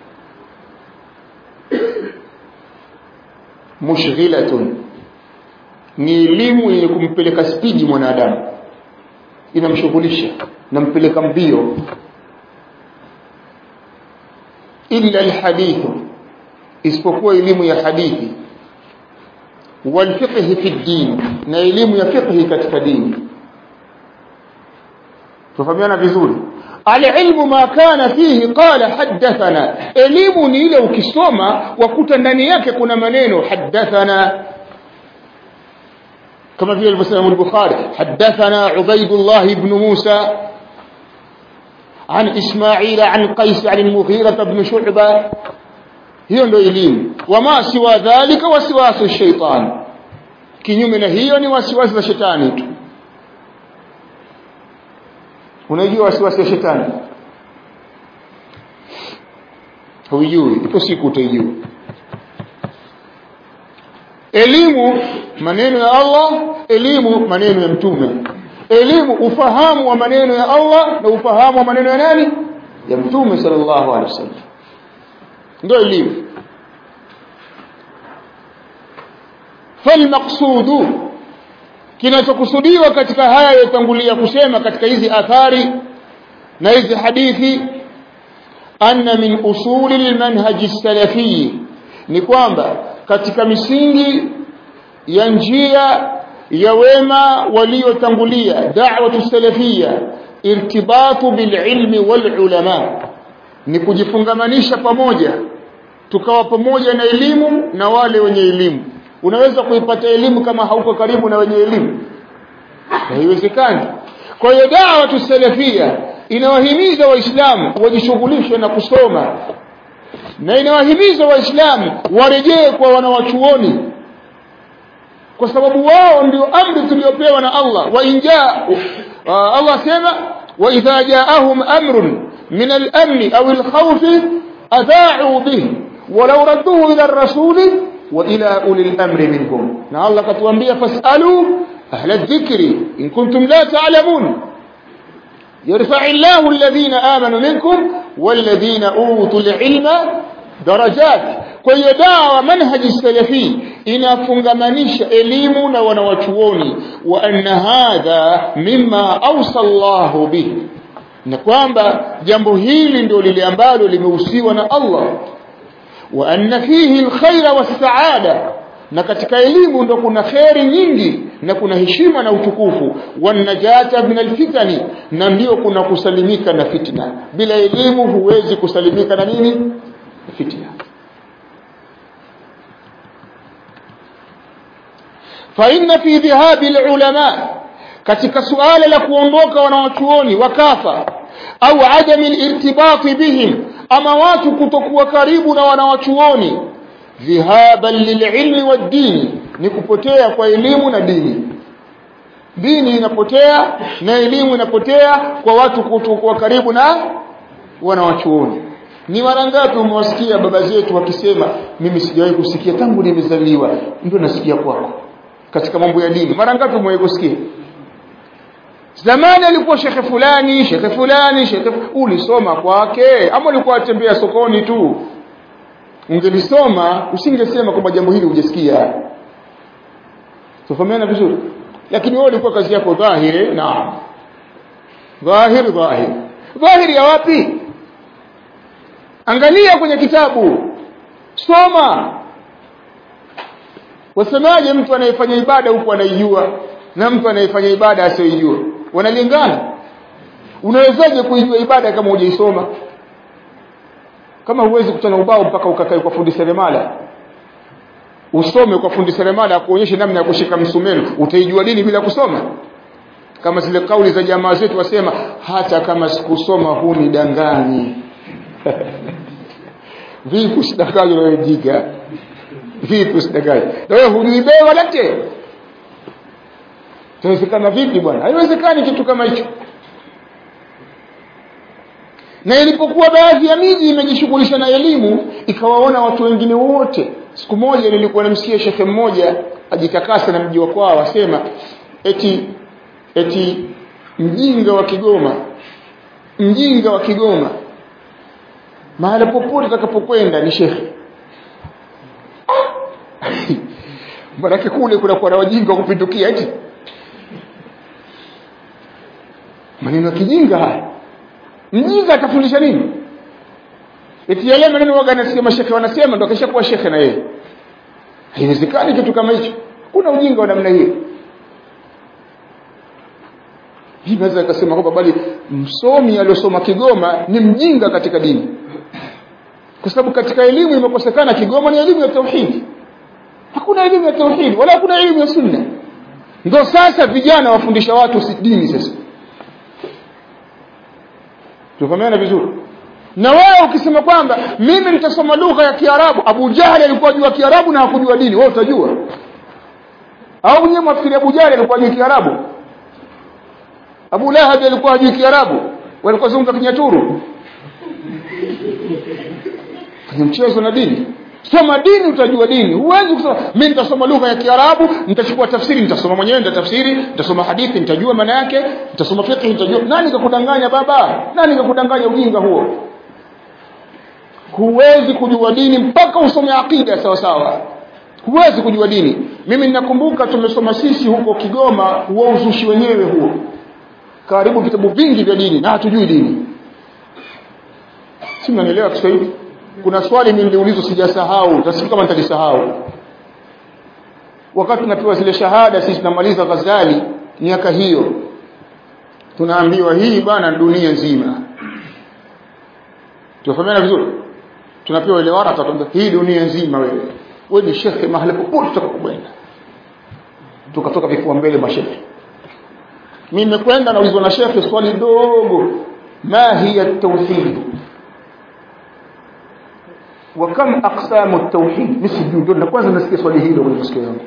mushghilatun ni elimu yenye kumpeleka spidi mwanadamu inamshughulisha nampeleka mbio illa alhadith isipokuwa elimu ya hadithi walfiqh fi din na elimu ya fiqh katika dini tufahamiana vizuri alilmu ma kana fihi qala hadathana elimu ni ile ukisoma wakuta ndani yake kuna maneno hadathana كما في المسلم البخاري حدثنا عبيد الله بن موسى عن إسماعيل عن قيس عن المغيرة بن شعبة hiyo ndio elimu wama siwa dhalika wasiwasu shaitan kinyume na hiyo ni wasiwasi za shetani tu unajua wasiwasi wa shetani hujui ipo siku utaijua elimu maneno ya Allah elimu maneno ya mtume elimu ufahamu wa maneno ya Allah na ufahamu wa maneno ya nani ya mtume sallallahu alaihi wasallam ndio elimu falmaqsudu kinachokusudiwa katika haya yotangulia kusema katika hizi athari na hizi hadithi anna min usuli almanhaj salafi ni kwamba katika misingi ya njia ya wema waliotangulia da'watu salafia irtibatu bililmi walulama ni kujifungamanisha pamoja tukawa pamoja na elimu na wale wenye elimu unaweza kuipata elimu kama hauko karibu na wenye elimu haiwezekani kwa hiyo da'watu salafia inawahimiza waislamu wajishughulishe na kusoma na inawahimiza waislamu warejee kwa wanawachuoni kwa sababu wao ndio amri tuliyopewa na Allah wa inja Allah sema wa idha jaahum amrun min al-amn aw al-khawf adha'u bihi walau radduhu ila ar-rasul wa ila uli al-amri minhum na Allah katuambia fasalu ahla adh-dhikri in kuntum la ta'lamun يرفع الله الذين آمنوا منكم والذين أوتوا العلم درجات kwa hiyo dawa manhaji salafi inafungamanisha elimu na wanawachuoni wa anna hadha mimma awsa Allahu bihi na kwamba jambo hili ndio lile ambalo limehusiwa na Allah wa anna fihi alkhaira wassaada na katika elimu ndo kuna kheri nyingi na kuna heshima na utukufu wanajata min alfitani na ndio kuna kusalimika na fitna bila elimu huwezi kusalimika na nini fitna fa inna fi dhahabi alulama katika suala la kuondoka wanawachuoni wakafa au adami alirtibati bihim ama watu kutokuwa karibu na wanawachuoni dhihaban lililmi waddini ni kupotea kwa elimu na dini dini inapotea na elimu inapotea kwa watu kutokuwa karibu na wanawachuoni ni mara ngapi umewasikia baba zetu wakisema mimi sijawahi kusikia tangu nimezaliwa ndio nasikia kwako katika mambo ya dini mara ngapi umewahi kusikia zamani alikuwa shekhe fulani shekhe fulani shekhe ulisoma kwake ama ulikuwa atembea sokoni tu ungelisoma usingesema kwamba jambo hili hujasikia tufahamiana vizuri lakini wewe ulikuwa kazi yako dhahiri naam dhahiri dhahiri dhahiri ya wapi angalia kwenye kitabu soma wasemaje mtu anayefanya ibada huku anaijua na mtu anayefanya ibada asiyojua wanalingana unawezaje kuijua ibada kama hujaisoma kama huwezi kutana ubao mpaka ukakae kwa fundi seremala usome kwa fundi seremala akuonyeshe namna ya kushika msumeno utaijua dini bila kusoma kama zile kauli za jamaa zetu wasema hata kama sikusoma huni danganyi vipi usidanganywe na wewe jiga vipi usidanganywe na wewe hujui bei wala te Inawezekana vipi bwana? Haiwezekani kitu kama hicho. Na ilipokuwa baadhi ya miji imejishughulisha na elimu, ikawaona watu wengine wote. Siku moja nilikuwa namsikia shekhe mmoja ajitakasa na mji wa kwao asema eti eti mjinga wa Kigoma mjinga wa Kigoma mahala popote atakapokwenda ni shekhe Maanake kule kunakuwa na wajinga kupindukia eti maneno ya kijinga haya mjinga atafundisha nini eti yale maneno waga nasikia mashekhe wanasema ndo akisha kuwa shekhe na yeye haiwezekani kitu kama hicho kuna ujinga wa namna hiyo hii naweza ikasema kwamba bali msomi aliyosoma Kigoma ni mjinga katika dini kwa sababu katika elimu imekosekana Kigoma ni elimu ya tauhidi hakuna elimu ya tauhidi wala hakuna elimu ya sunna ndio sasa vijana wafundisha watu si dini sasa tufahamiana vizuri na wewe ukisema kwamba mimi nitasoma lugha ya Kiarabu Abu Jahali alikuwa ajua Kiarabu na hakujua dini wewe utajua au nyewe mwafikiri Abu Jahali alikuwa ajua Kiarabu Abu Lahab alikuwa ajua Kiarabu walikuwa zungumza kinyaturu kwenye mchezo na dini soma dini utajua dini huwezi kusema mimi nitasoma lugha ya Kiarabu nitachukua tafsiri nitasoma mwenyewe nitatafsiri nitasoma hadithi nitajua maana yake nitasoma fiqh nitajua nani kakudanganya baba nani kakudanganya ujinga huo huwezi kujua dini mpaka usome akida sawa sawa huwezi kujua dini mimi ninakumbuka tumesoma sisi huko Kigoma huo uzushi wenyewe huo karibu vitabu vingi vya dini na hatujui dini si mnanielewa Kiswahili kuna swali mimi niliulizwa sijasahau tasiki kama nitalisahau wakati tunapewa zile shahada sisi tunamaliza Ghazali miaka hiyo tunaambiwa hii bana dunia nzima tufahamiana vizuri tunapewa ile waraka tunaambiwa hii dunia nzima wewe wewe ni shekhe mahali popote utakapokwenda tukatoka vifua mbele mashehe mimi nimekwenda naulizwa na shekhe swali dogo ma hiya tauhid wa kam aqsamu at-tauhid mimi sijui ndio na kwanza nasikia swali hilo kwenye masikio yangu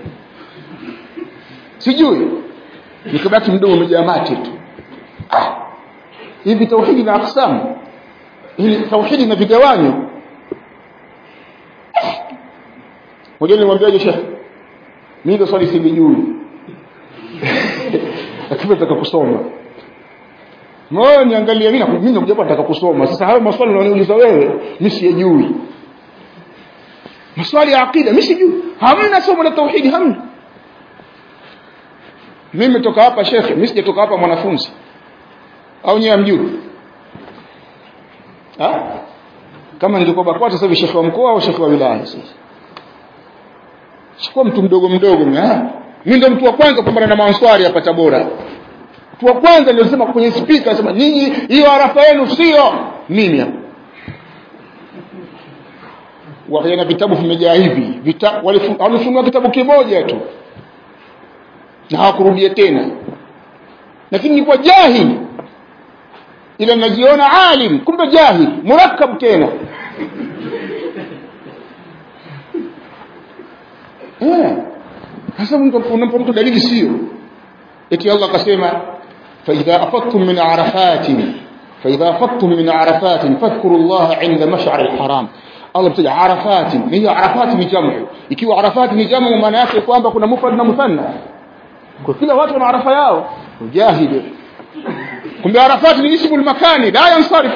sijui nikabaki mdomo umejaa mate tu ah hivi tauhidi na aqsamu hili tauhidi na vigawanyo Ngoja nimwambiaje shekhe mimi ndio swali silijui lakini nataka kusoma Moyo niangalie mimi mimi nakuja nataka kusoma. Sasa hayo maswali unaniuliza wewe mimi siyajui. maswali ya aqida mimi sijui hamna somo la tauhidi hamna mimi nimetoka hapa shekhe mimi sijatoka hapa mwanafunzi au nyewe mjui ha kama ningekuwa BAKWATA sasa hivi shekhe wa mkoa au shekhe wa wilaya sasa sikuwa mtu mdogo mdogo mimi mimi ndo mtu wa kwanza kupambana na manswari hapa Tabora mtu wa kwanza nilisema kwenye speaker nasema nyinyi hiyo arafa yenu sio mimi hapa wakina vitabu vimejaa hivi vita, walifunua kitabu kimoja tu na hawakurudia tena lakini nilikuwa jahili ila najiona alim kumbe jahil murakkab tena eh sasa mtu unampa mtu dalili sio eti Allah akasema fa idha afattum min arafatin fa idha afattum min arafatin fadhkuru Allah 'inda mash'ar al-haram Allah mtaja arafatin ni arafat ni jamu ikiwa arafat ni jamu maana yake kwamba kuna mufrad na muthanna kwa kila watu wana arafa yao jahili kumbe arafat ni ismu makani la yansarif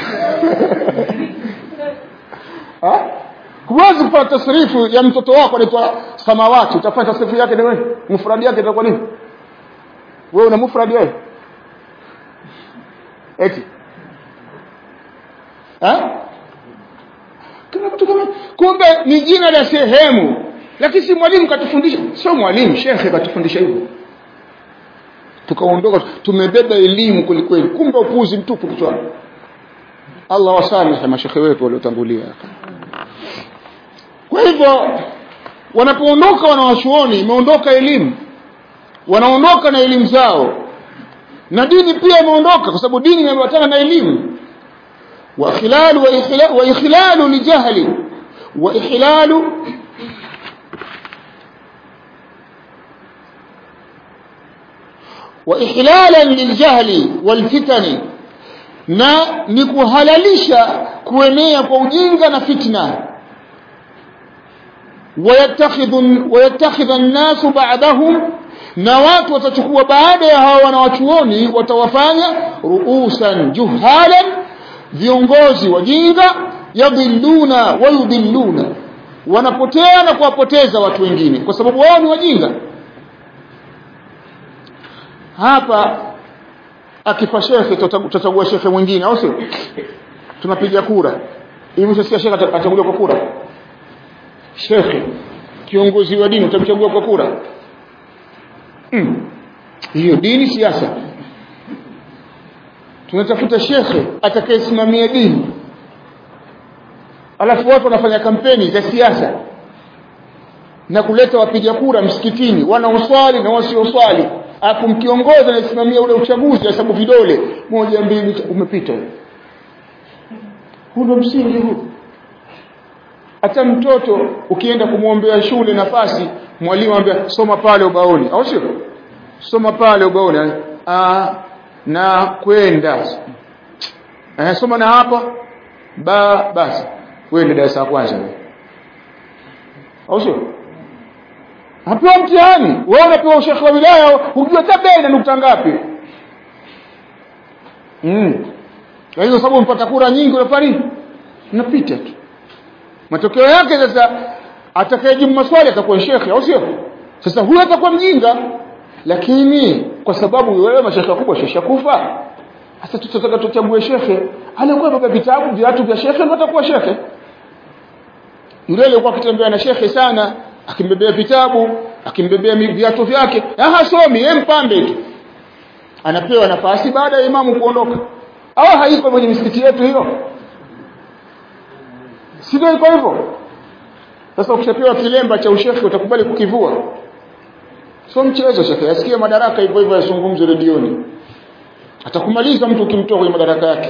huwezi kupata tasrifu ya mtoto wako anaitwa samawati utafanya tasrifu yake ni wewe mufradi yake itakuwa nini wewe una mufradi wewe eti ha kuna mtu kama kumbe ni jina la sehemu lakini si mwalimu katufundisha sio mwalimu shekhe katufundisha hivyo tukaondoka tumebeba elimu kwelikweli kumbe upuzi mtupu kichwani Allah wasamehe mashekhe wetu waliotangulia kwa hivyo wanapoondoka wanawachuoni imeondoka elimu wanaondoka na elimu zao na dini pia imeondoka kwa sababu dini imeambatana na elimu wa ikhlalu wa ikhlalu wa ikhlalu li jahli wa ikhlalu wa ihlalan liljahli walfitani na ni kuhalalisha kuenea kwa ujinga na fitna wayattakhidhu wayattakhidha an-nasu ba'dahum na watu watachukua baada ya hawa wanawachuoni watawafanya ruusan juhalan viongozi wajinga yadhilluna wayudhilluna wanapotea na kuwapoteza watu wengine kwa sababu wao ni wajinga hapa akifa shekhe tutachagua shekhe mwingine au sio tunapiga kura hivi utasikia shekhe atachaguliwa kwa kura shekhe kiongozi wa dini utamchagua kwa kura hiyo hmm. dini siasa tunatafuta shekhe atakayesimamia dini alafu watu wanafanya kampeni za siasa na kuleta wapiga kura msikitini wanaoswali na wasioswali alafu mkiongoza anasimamia ule uchaguzi hesabu vidole moja mbili umepita huu ndo msingi huu hata mtoto ukienda kumwombea shule nafasi mwalimu anambia soma pale ubaoni au sio soma pale ubaoni ah na kwenda eh soma na hapa ba basi wewe ndio darasa la kwanza au sio hapewa mtihani wewe unapewa ushekhe wa wilaya hujua hata na nukta ngapi mm kwa hiyo sababu mpata kura nyingi unafanya nini unapita tu matokeo yake sasa atakayejibu maswali atakuwa shekhe au sio sasa huyo atakuwa mjinga lakini kwa sababu wewe mashekhe wakubwa shesha kufa sasa tutataka tuchague shekhe alikuwa baba vitabu viatu vya shekhe ndio atakuwa shekhe yule alikuwa akitembea na shekhe sana akimbebea vitabu akimbebea viatu vyake hasomi yeye mpambe tu anapewa nafasi baada ya imamu kuondoka au haiko kwenye misikiti yetu hiyo sivyo iko hivyo sasa ukishapewa kilemba cha ushekhe utakubali kukivua sio mchezo shekhe asikie madaraka hivyo hivyo yazungumze redioni atakumaliza mtu ukimtoa kwenye madaraka yake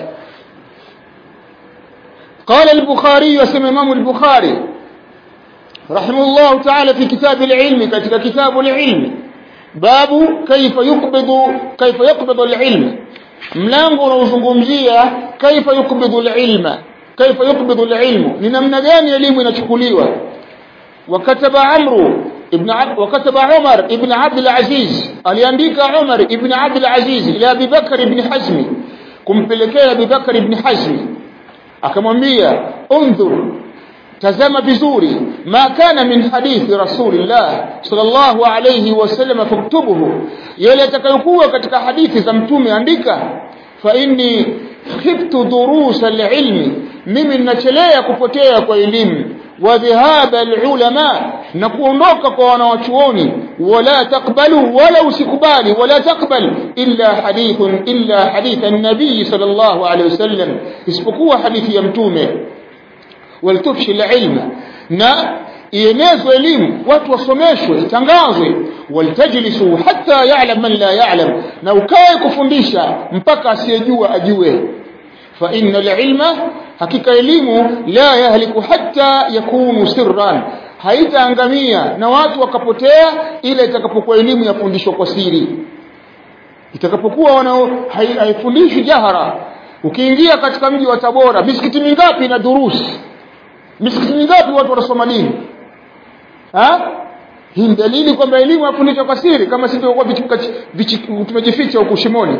قال البخاري وسمى امام البخاري رحمه الله تعالى في كتاب العلم كتاب كتاب العلم باب كيف يقبض كيف يقبض العلم mlango unaozungumzia kaifa yukbidhu alilma kaifa yukbidhu alilmu ni namna gani elimu inachukuliwa wakataba amru ibn wakataba umar ibn abd alaziz aliandika umar ibn abd alaziz ila abi bakr ibn hazm kumpelekea abi bakr ibn hazm akamwambia undhur tazama vizuri ma kana min hadithi rasulillah sallallahu alayhi wasallam faktubuhu yale atakayokuwa katika hadithi za mtume andika fa inni khiftu durus alilmi mimi ninachelea kupotea kwa elimu wa dhahaba alulama na kuondoka kwa wanawachuoni wala takbalu wala usikubali wala takbal illa hadithun illa hadith an-nabii sallallahu alayhi wasallam isipokuwa hadithi ya mtume waltufshi alilma na ienezwe elimu watu wasomeshwe itangazwe waltajlisu hatta ya'lam man la ya'lam na ukae kufundisha mpaka asiyejua ajue fa inna alilma hakika elimu la yahliku hatta yakunu sirran haitaangamia na watu wakapotea ila itakapokuwa elimu yafundishwa kwa siri itakapokuwa wanao haifundishwi jahara ukiingia katika mji wa Tabora misikiti mingapi na durusi misikiti mingapi watu wanasoma dini ha hii ni dalili kwamba elimu yafundishwa kwa siri kama sisi tulikuwa tumejificha huko shimoni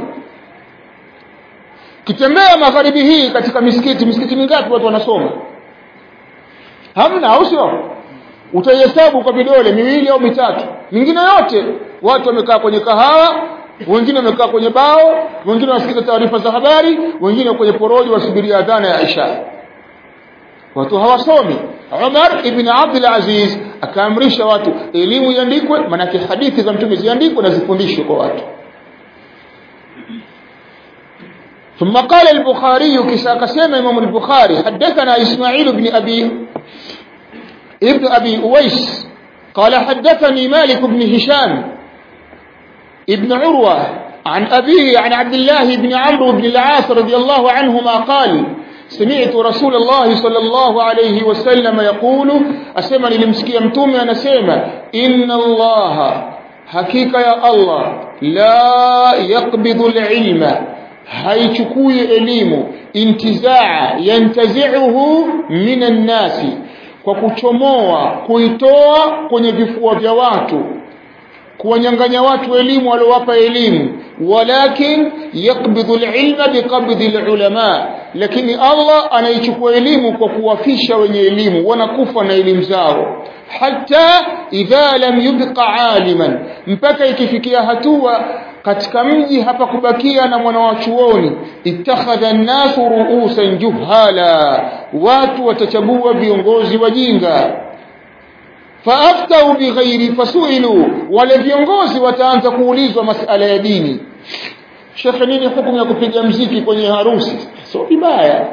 kitembea magharibi hii katika misikiti misikiti mingapi watu wanasoma hamna au sio utaihesabu kwa vidole miwili au mitatu mingine yote watu wamekaa kwenye kahawa wengine wamekaa kwenye bao wengine wanasikiza taarifa za habari wengine kwenye porojo wasubiria adhana ya Isha watu hawasomi Umar ibn Abdul Aziz akaamrisha watu elimu iandikwe manake hadithi za mtume ziandikwe na zifundishwe kwa watu ثم قال البخاري كسا كسيما إمام البخاري حدثنا إسماعيل بن أبي ابن أبي أويس قال حدثني مالك بن هشام ابن عروة عن أبيه عن عبد الله بن عمرو بن العاص رضي الله عنهما قال سمعت رسول الله صلى الله عليه وسلم يقول أسمى للمسكي أمتومي أنا سيما إن الله حقيقة يا الله لا يقبض العلم haichukui elimu intizaa yantazi'uhu minan nasi kwa kuchomoa kuitoa kwenye vifua vya watu kuwanyang'anya watu elimu waliowapa elimu walakin yakbidhu alilma biqabdhi alulama lakini Allah anaichukua elimu kwa kuwafisha wenye elimu wanakufa na elimu zao hata idha lam yubqa aliman mpaka ikifikia hatua katika mji hapa kubakia na mwana wa chuoni ittakhadha an-nasu ru'usan juhala watu watachagua viongozi wajinga faaftau bighairi fasuilu wale viongozi wataanza kuulizwa masala ya dini shekhe nini hukumu ya kupiga mziki kwenye harusi sio vibaya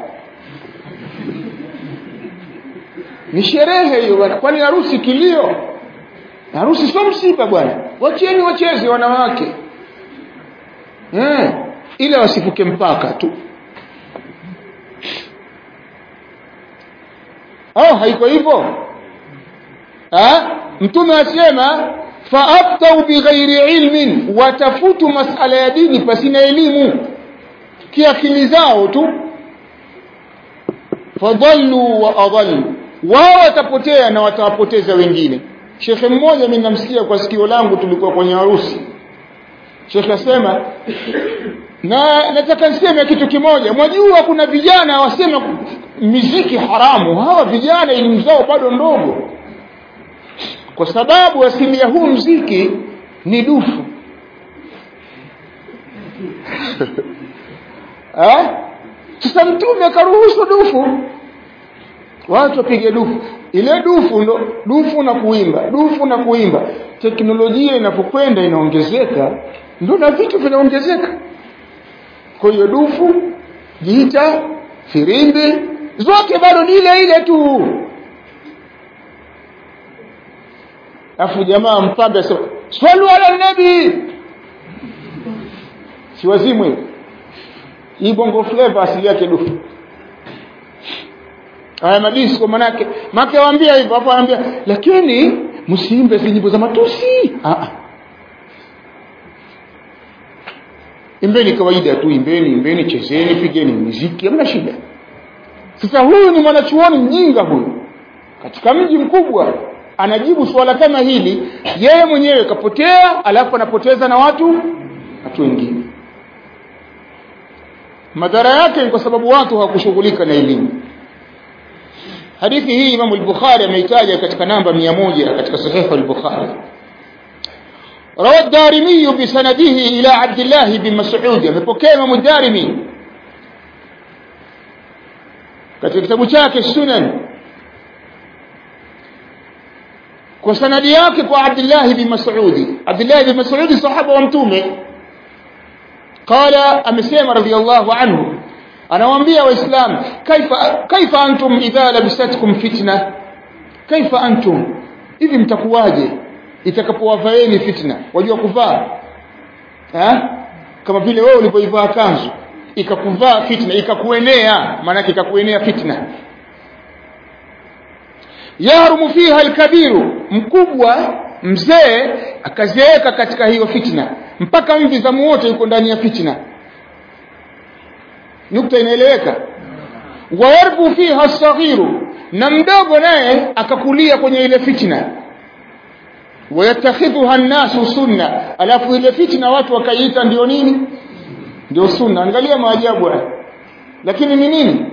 ni sherehe hiyo bwana kwani harusi kilio harusi sio msiba bwana wacheni wacheze wanawake eh ila wasifuke mpaka tu oh haiko hivyo ha mtume asema faaftau bighairi ilmin watafutu masala ya dini pasina elimu kiakili zao tu fadallu wa adallu wao watapotea na watawapoteza wengine shekhe mmoja mimi namsikia kwa sikio langu tulikuwa kwenye harusi shekhe asema na nataka niseme kitu kimoja mwajua kuna vijana wasema miziki haramu hawa vijana elimu zao bado ndogo kwa sababu asili ya huu mziki ni dufu eh sasa mtume akaruhusu dufu watu wapige dufu ile dufu ndo dufu na kuimba dufu na kuimba teknolojia inapokwenda inaongezeka ndo na vitu vinaongezeka kwa hiyo dufu gita firimbi zote bado ni ile ile tu afu jamaa mpambe asema swali ala nabi si wazimu hiyo hii bongo flavor asili yake dufu haya madisco manake make waambia hivyo hapo anaambia lakini msiimbe nyimbo za matusi ah ah imbeni kawaida tu imbeni imbeni chezeni pigeni muziki hamna shida sasa huyu ni mwanachuoni mjinga huyu katika mji mkubwa anajibu swala kama hili yeye mwenyewe kapotea alafu anapoteza na watu watu wengine madhara yake ni kwa sababu watu hawakushughulika na elimu hadithi hii Imam al-Bukhari ameitaja katika namba 100 katika sahih al-Bukhari روى الدارمي بسنده إلى عبد الله بن مسعود amepokea Imam الدارمي katika kitabu chake Sunan kwa sanadi yake kwa Abdullah bin Mas'ud Abdullah bin Mas'ud sahaba wa mtume qala amesema radiyallahu anhu anawaambia waislamu kaifa kaifa antum idha labisatkum fitna kaifa antum hivi mtakuwaje itakapowafaeni fitna wajua kuvaa ha kama vile wewe ulipoivaa kanzu ikakuvaa fitna ikakuenea maana ikakuenea fitna yarumu fiha alkabiru mkubwa mzee akazeeka katika hiyo fitna mpaka mvi za wote yuko ndani ya fitna nukta inaeleweka wayarbu fiha saghiru na mdogo naye akakulia kwenye ile fitna wayatakhidhuha an-nasu sunna alafu ile fitna watu wakaiita ndio nini ndio sunna angalia maajabu haya lakini ni nini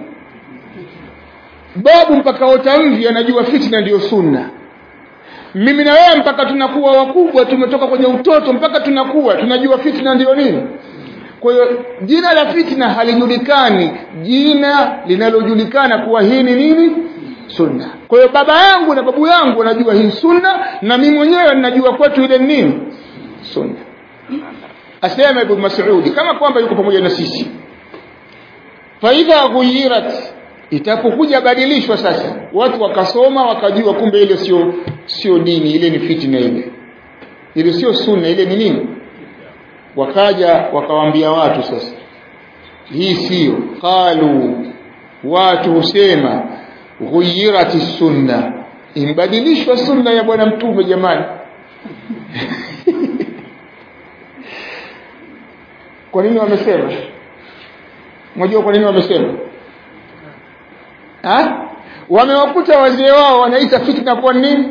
babu mpaka otamvi anajua fitna ndio sunna mimi na wewe mpaka tunakuwa wakubwa tumetoka kwenye utoto mpaka tunakuwa tunajua fitna ndio nini kwa hiyo jina la fitna halijulikani jina linalojulikana kuwa hii ni nini sunna kwa hiyo baba yangu na babu yangu wanajua hii sunna na mimi mwenyewe ninajua kwetu ile nini sunna asema ibn mas'ud kama kwamba yuko pamoja na sisi fa idha ghuyirat itapokuja badilishwa sasa watu wakasoma wakajua kumbe ile sio sio dini ile ni fitna ile ile sio sunna ile ni nini wakaja wakawaambia watu sasa hii sio qalu watu husema ghuyirati sunna imbadilishwa sunna ya bwana mtume jamani kwa nini wamesema mnajua kwa nini wamesema ha wamewakuta wazee wao wanaita fitna kwa nini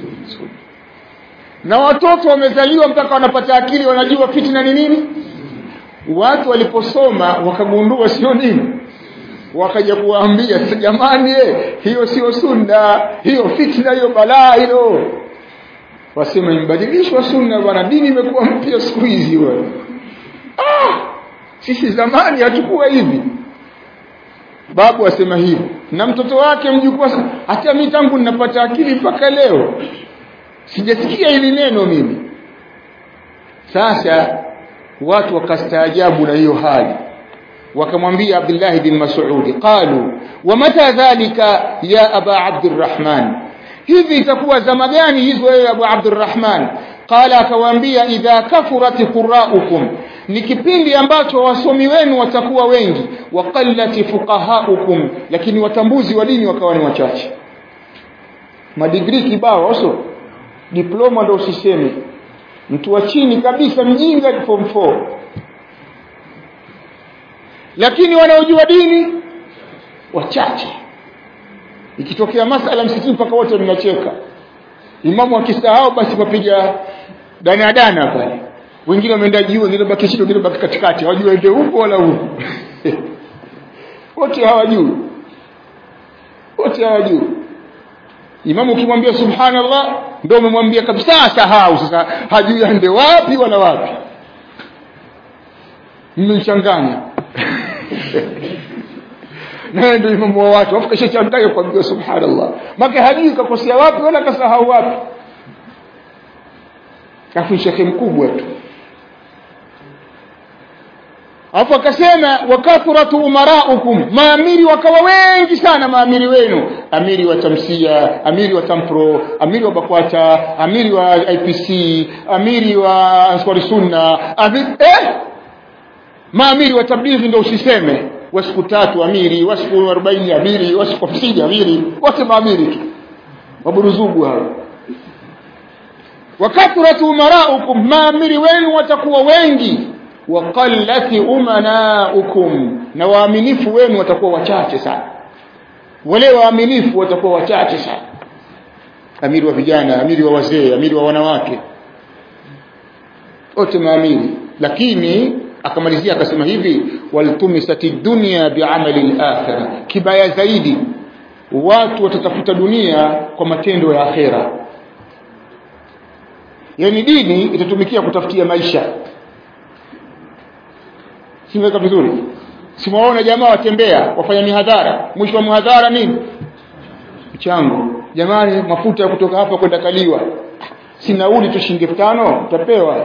na watoto wamezaliwa mpaka wanapata akili wanajua fitna ni nini watu waliposoma wakagundua sio nini wakaja kuwaambia jamani eh, hiyo sio sunna hiyo fitna hiyo balaa hilo wasema imbadilishwa sunna bwana dini imekuwa mpya siku hizi bwana ah sisi zamani hatukuwa hivi babu asema hivi na mtoto wake mjukuu hata mimi tangu ninapata akili mpaka leo sijasikia hili neno mimi sasa watu wakastaajabu na hiyo hali wakamwambia Abdullah bin Mas'ud qalu wa mata dhalika ya aba Abdurrahman hivi itakuwa zama gani hizo wewe Abu Abdurrahman qala akawaambia idha kafurat quraukum ni kipindi ambacho wasomi wenu watakuwa wengi wa qallati fuqahaukum lakini watambuzi wa dini wakawa ni wachache madigrii kibao oso diploma ndio usiseme mtu wa chini kabisa mjinga form 4 lakini wanaojua dini wachache ikitokea masala msikitini mpaka wote mnacheka imamu akisahau basi mapiga danadana pale wengine wameenda juu wengine baki chini wengine baki katikati hawajui ende huko wala huko wote hawajui wote hawajui imamu ukimwambia subhanallah ndio umemwambia kabisa sahau sasa hajui ende wapi wala wapi mmechanganya naye ndio imamu wa watu afu kashachanganya kuambia subhanallah maka hajui kakosea wapi wala kasahau wapi afu shekhe mkubwa tu afu akasema wakathuratu umaraukum maamiri wakawa wengi sana maamiri wenu amiri wa tamsia amiri wa tampro amiri wa bakwata amiri wa IPC amiri wa answari sunna amiri, eh maamiri wa tablighi ndio usiseme wa siku tatu amiri wa siku 40 amiri wa siku 50 amiri wote maamiri tu waburuzugu hao wakathuratu umaraukum maamiri wenu watakuwa wengi waqallati umanaukum na waaminifu wenu watakuwa wachache sana wale waaminifu watakuwa wachache sana amiri wa vijana amiri wa wazee amiri wa wanawake wote maamiri lakini akamalizia akasema hivi waltumisati dunya biamali al-akhirah kibaya zaidi watu watatafuta dunia kwa matendo ya akhera yani dini itatumikia kutafutia maisha simeweka vizuri simuwaona jamaa watembea wafanya mihadhara mwisho wa mihadhara nini mchango jamani mafuta ya kutoka hapa kwenda kaliwa si nauli tu shilingi tano utapewa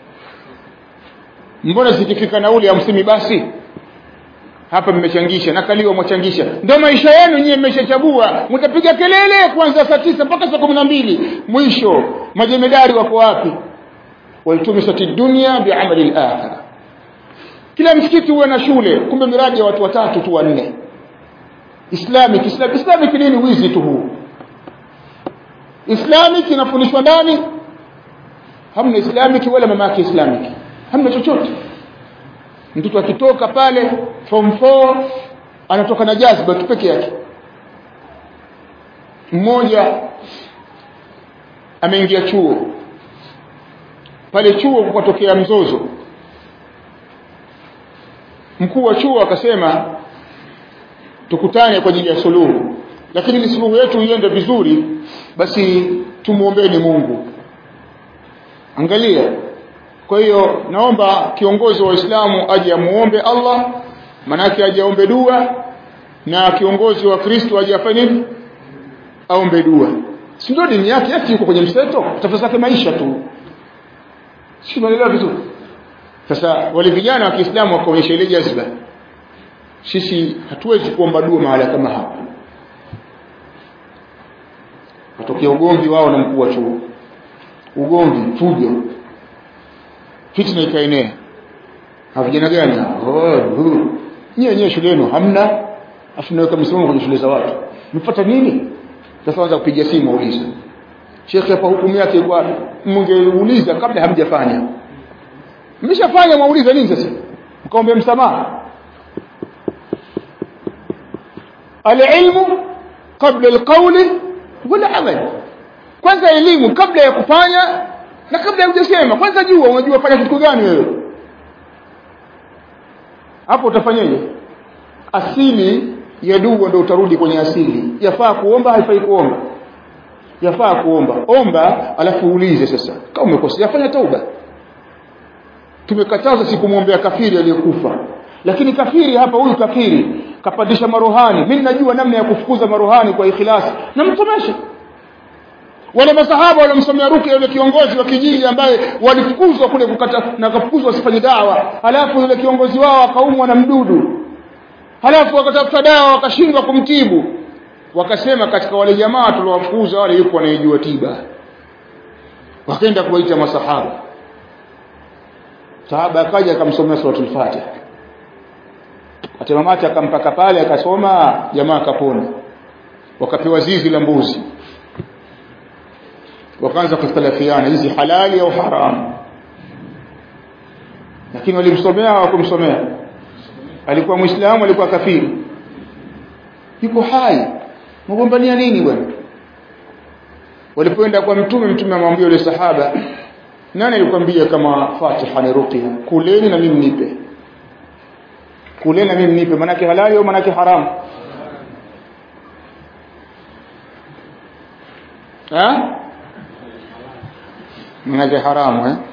mbona zikifika nauli hamsini basi hapa mmechangisha na kaliwa mwachangisha ndio maisha yenu nyie mmeshachagua mtapiga kelele kuanzia saa tisa mpaka saa kumi na mbili mwisho majemedari wako wapi walitumisati dunia biamali lakhira kila msikiti huwe na shule kumbe miradi ya watu watatu tu wanne islamic islamic islamic nini wizi tu huu islamic inafundishwa ndani hamna islamic wala mama yake islamic hamna chochote mtoto akitoka pale form 4 anatoka na jazba tu peke yake mmoja ameingia chuo pale chuo kukatokea mzozo mkuu wa chuo akasema tukutane kwa ajili ya suluhu lakini ili suluhu yetu iende vizuri basi tumuombeeni Mungu angalia kwa hiyo naomba kiongozi wa Uislamu aje amuombe Allah manake aje aombe dua na kiongozi wa Kristo aje afanye nini aombe dua si ndio dini yake ati yuko kwenye mseto tafuta zake maisha tu si unaelewa vizuri sasa wale vijana wa Kiislamu wakaonyesha ile jazba sisi hatuwezi kuomba dua mahala kama hapa watokea ugomvi wao na mkuu wa chuo ugomvi fujo fitna ikaenea vijana gani oh nyie nyie shule yenu hamna afu naweka msimamo kwenye shule za watu mfuata nini sasa anza kupiga simu auliza shekhe hapa hukumu yake iko wapi mngeuliza kabla hamjafanya mmeshafanya mwauliza nini sasa mkaombe msamaha alilmu kabla alqawli wala amal kwanza elimu kabla ya kufanya na kabla hujasema kwanza jua unajua fanya kitu gani wewe hapo utafanyaje asili ya dua ndio utarudi kwenye asili yafaa kuomba haifai kuomba yafaa kuomba omba alafu uulize sasa kama umekosea fanya tauba tumekataza sikumwombea kafiri aliyekufa lakini kafiri hapa huyu kafiri kapandisha marohani mimi najua namna ya kufukuza marohani kwa ikhlasi namsomesha wale masahaba walimsomea rukia yule kiongozi wa kijiji ambaye walifukuzwa kule kukata na kafukuzwa wasifanye dawa halafu yule kiongozi wao akaumwa na mdudu halafu wakatafuta dawa wakashindwa kumtibu wakasema katika wale jamaa tuliowafukuza wale yuko anayejua tiba wakaenda kuwaita masahaba sahaba akaja akamsomea suratul fatiha atemamati akampaka pale akasoma jamaa akapona wakapewa zizi la mbuzi wakaanza kukhtalafiana hizi halali au haram lakini walimsomea hawakumsomea alikuwa muislamu alikuwa kafiri yuko hai mgombania nini bwana walipoenda kwa mtume mtume amwambia yule sahaba nani alikwambia kama Fatiha ni ruqya kuleni na mimi nipe kuleni na mimi nipe manake halali au manake haramu ha manake haramu eh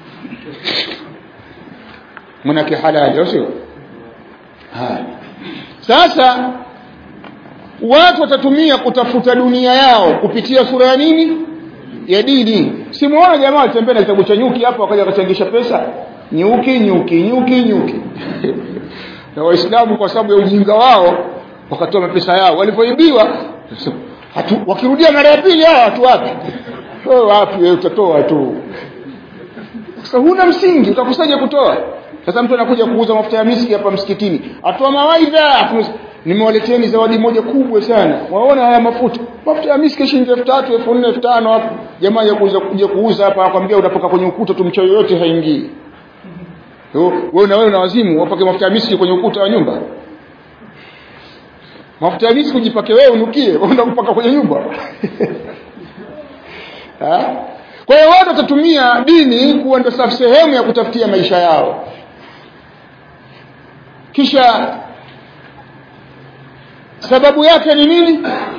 manake halali au sio haya sasa watu watatumia kutafuta dunia yao kupitia sura ya nini ya dini simuona jamaa watembea na kitabu cha nyuki hapo wakaja wakachangisha pesa nyuki nyuki nyuki nyuki na waislamu kwa sababu ya ujinga wao wakatoa mapesa yao walipoibiwa hatu wakirudia mara ya pili hao watu wapi wewe wapi wewe utatoa tu sasa huna msingi utakusaje kutoa sasa mtu anakuja kuuza mafuta ya miski hapa msikitini atoa mawaidha nimewaleteni zawadi moja kubwa sana waona haya mafuta mafuta ya miski shilingi 3000 4000 5000 hapo jamaa ya kuuza kuja kuuza hapa akwambia unapaka kwenye ukuta tu mchoyo yote haingii wewe na wewe na wazimu wapake mafuta ya miski kwenye ukuta wa nyumba mafuta ya miski ujipake wewe unukie unaenda kupaka kwenye nyumba kwa hiyo watu watatumia dini kuwa ndio sehemu ya kutafutia maisha yao kisha sababu yake ni nini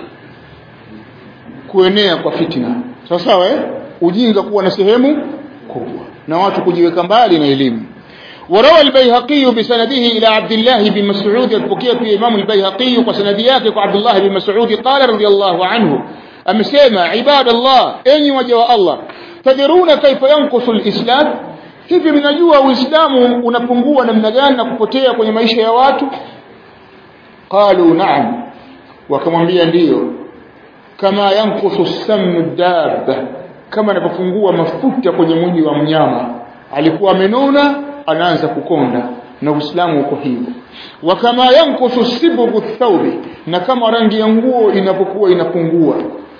kuenea kwa fitna sawa sawa eh ujinga kuwa na sehemu kubwa na watu kujiweka mbali na elimu وروى البيهقي بسنده إلى عبد الله بن مسعود البكية في إمام البيهقي وسندياته عبد الله بن مسعود قال رضي الله عنه أمسيما عباد الله أني وجه الله تدرون كيف ينقص الإسلام hivi mnajua uislamu unapungua namna gani na kupotea kwenye maisha ya watu qalu na'am wakamwambia ndiyo kama yankusu samnu dabba kama anapofungua mafuta kwenye mwili wa mnyama alikuwa amenona anaanza kukonda na uislamu uko hivyo wa kama yankusu sibghu thawbi na kama rangi ya nguo inapokuwa inapungua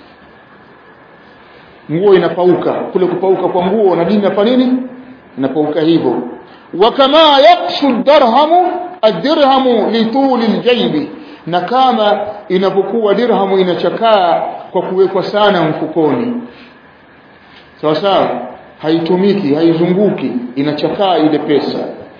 nguo inapauka kule kupauka kwa nguo na dini inafanya nini inapauka hivyo wa kama yakshu dirhamu ad-dirhamu lituli al-jaybi na kama inapokuwa dirhamu inachakaa kwa kuwekwa sana mfukoni sawa sawa haitumiki haizunguki inachakaa ile pesa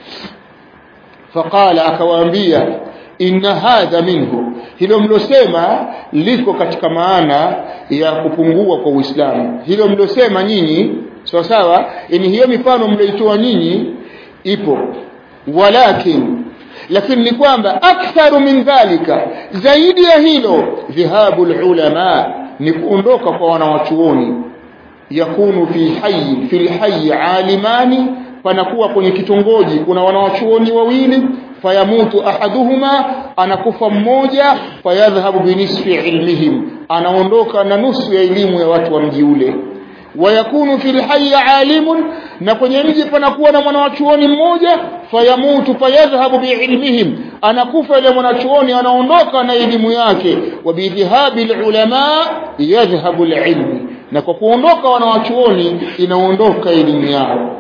faqala akawaambia inna hadha minhu hilo mlosema liko katika maana ya kupungua kwa Uislamu hilo mlosema nyinyi sawa sawa yani hiyo mifano mlioitoa nyinyi ipo walakin lakini ni kwamba aktharu min dhalika zaidi ya hilo dhahabu ulama ni kuondoka kwa wanawachuoni yakunu fi hayy fi hayy alimani panakuwa kwenye kitongoji kuna wanawachuoni wawili fayamutu ahaduhuma anakufa mmoja fayadhhabu binisfi ilmihim anaondoka na nusu ya elimu ya watu wa mji ule wayakunu fil hayy alimun na kwenye mji panakuwa na mwanachuoni mmoja fayamutu fayadhhabu biilmihim anakufa ile mwanachuoni anaondoka na elimu yake wa bidhhabi ulama yadhhabu alilm na kwa kuondoka wanawachuoni inaondoka elimu yao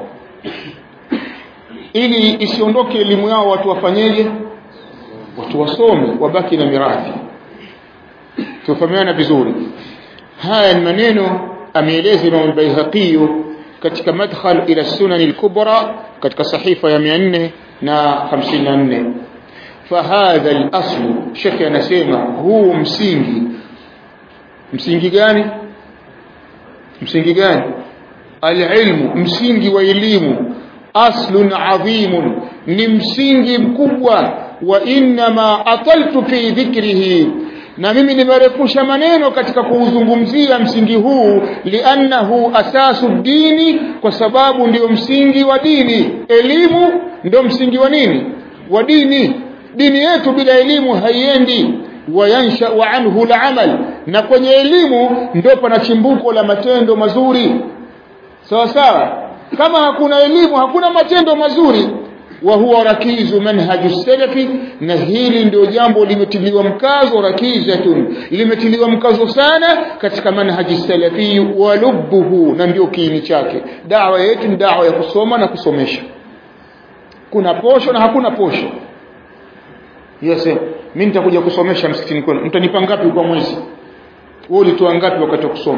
ili isiondoke elimu yao watu wafanyeje watu wasome wabaki na mirathi tufahamiana vizuri haya ni maneno ameeleza Imam al-Baihaqi katika madkhal ila sunan al-kubra katika sahifa ya 454 fahadha al-asl shekhi anasema huu msingi msingi gani msingi gani al-ilmu msingi wa elimu aslun adhimun ni msingi mkubwa wa inma ataltu fi dhikrihi na mimi nimerefusha maneno katika kuuzungumzia msingi huu liannahu asasu dini kwa sababu ndio msingi wa dini elimu ndio msingi wa nini wa dini dini yetu bila elimu haiendi wayansha wa anhu al na kwenye elimu ndio pana chimbuko la matendo mazuri sawa sawa kama hakuna elimu hakuna matendo mazuri wa huwa rakizu manhaju salafi na hili ndio jambo limetiliwa mkazo rakizatun limetiliwa mkazo sana katika manhaji salafi wa lubbuhu na ndio kiini chake dawa yetu ni dawa ya kusoma na kusomesha kuna posho na hakuna posho yes mimi nitakuja kusomesha msikitini kwenu mtanipa ngapi kwa mwezi wewe ulitoa ngapi wakati wa kusoma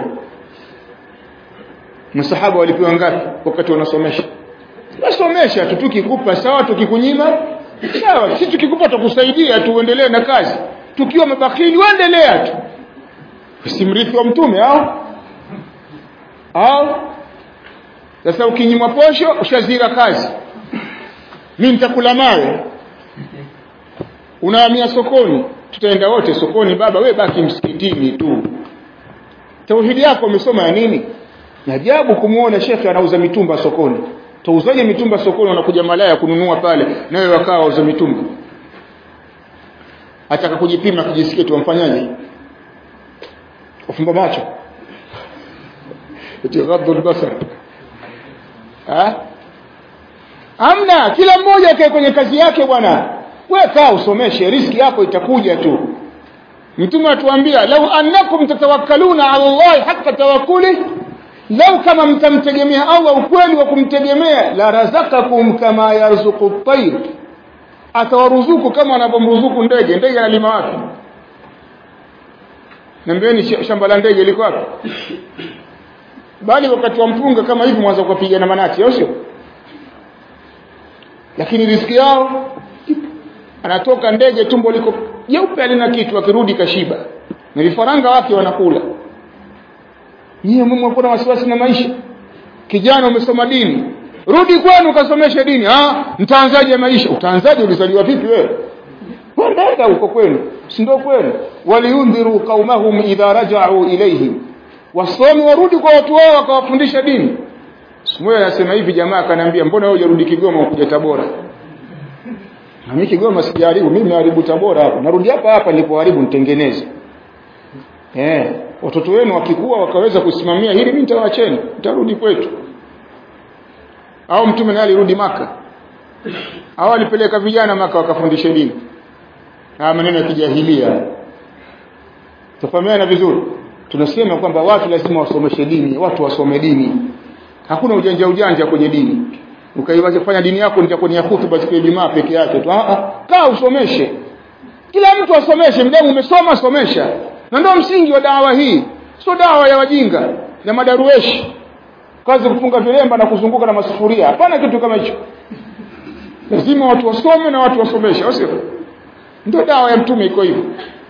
masahaba walipewa ngapi wakati wanasomesha wasomesha tu tukikupa sawa tukikunyima sawa sisi tukikupa tukusaidia tuendelee na kazi tukiwa mabakili waendelea tu usimrithi wa mtume au au sasa ukinyimwa posho ushazira kazi mimi nitakula mawe unahamia sokoni tutaenda wote sokoni baba we baki msikitini tu tauhidi yako umesoma ya nini ni ajabu kumuona shekhe anauza mitumba sokoni tauzaje mitumba sokoni wanakuja malaya kununua pale nawe wakawa wauza mitumba ataka kujipima kujisikia tu wamfanyaje ufumba macho itighaddu albasar ha amna kila mmoja akae kwenye kazi yake bwana wewe kaa usomeshe riski yako itakuja tu mtume atuambia lau annakum tatawakkaluna ala Allah haqqa tawakkuli lau kama mtamtegemea Allah ukweli wa kumtegemea la razakakum kama yarzuqu at-tayr atawaruzuku kama anavyomruzuku ndege ndege analima wapi Nambieni shamba la ndege liko wapi bali wakati wa mpunga kama hivi mwanzo kupiga na manati au sio lakini riski yao anatoka ndege tumbo liko jeupe alina kitu akirudi kashiba na vifaranga wake wanakula nyie mume kuna wasiwasi na maisha kijana umesoma dini rudi kwenu ukasomeshe dini ah mtaanzaje maisha utaanzaje ulizaliwa vipi wewe nenda huko kwenu si ndio kwenu waliundhiru qaumahum idha raja'u ilayhim wasomi warudi kwa watu wao wakawafundisha dini Simuyo anasema hivi jamaa akaniambia mbona wewe unarudi Kigoma ukuja Tabora na mimi Kigoma sijaribu mimi naharibu Tabora hapa narudi hapa hapa nilipoharibu nitengeneze eh watoto wenu wakikua wakaweza kusimamia hili mimi nitawaacheni nitarudi kwetu au mtume naye alirudi maka au alipeleka vijana maka wakafundisha dini na maneno ya kijahilia tufahamiana vizuri tunasema kwamba watu lazima wasomeshe dini watu wasome dini hakuna ujanja ujanja kwenye dini ukaiwacha kufanya dini yako nitakuwa ni ya hutuba siku ya Ijumaa peke yake tu ah ah kaa usomeshe kila mtu asomeshe mdamu umesoma somesha na ndio msingi wa dawa hii sio dawa ya wajinga na madarueshi kazi kufunga vilemba na kuzunguka na masufuria hapana kitu kama hicho lazima watu wasome na watu wasomeshe au sio ndio dawa ya mtume iko hivyo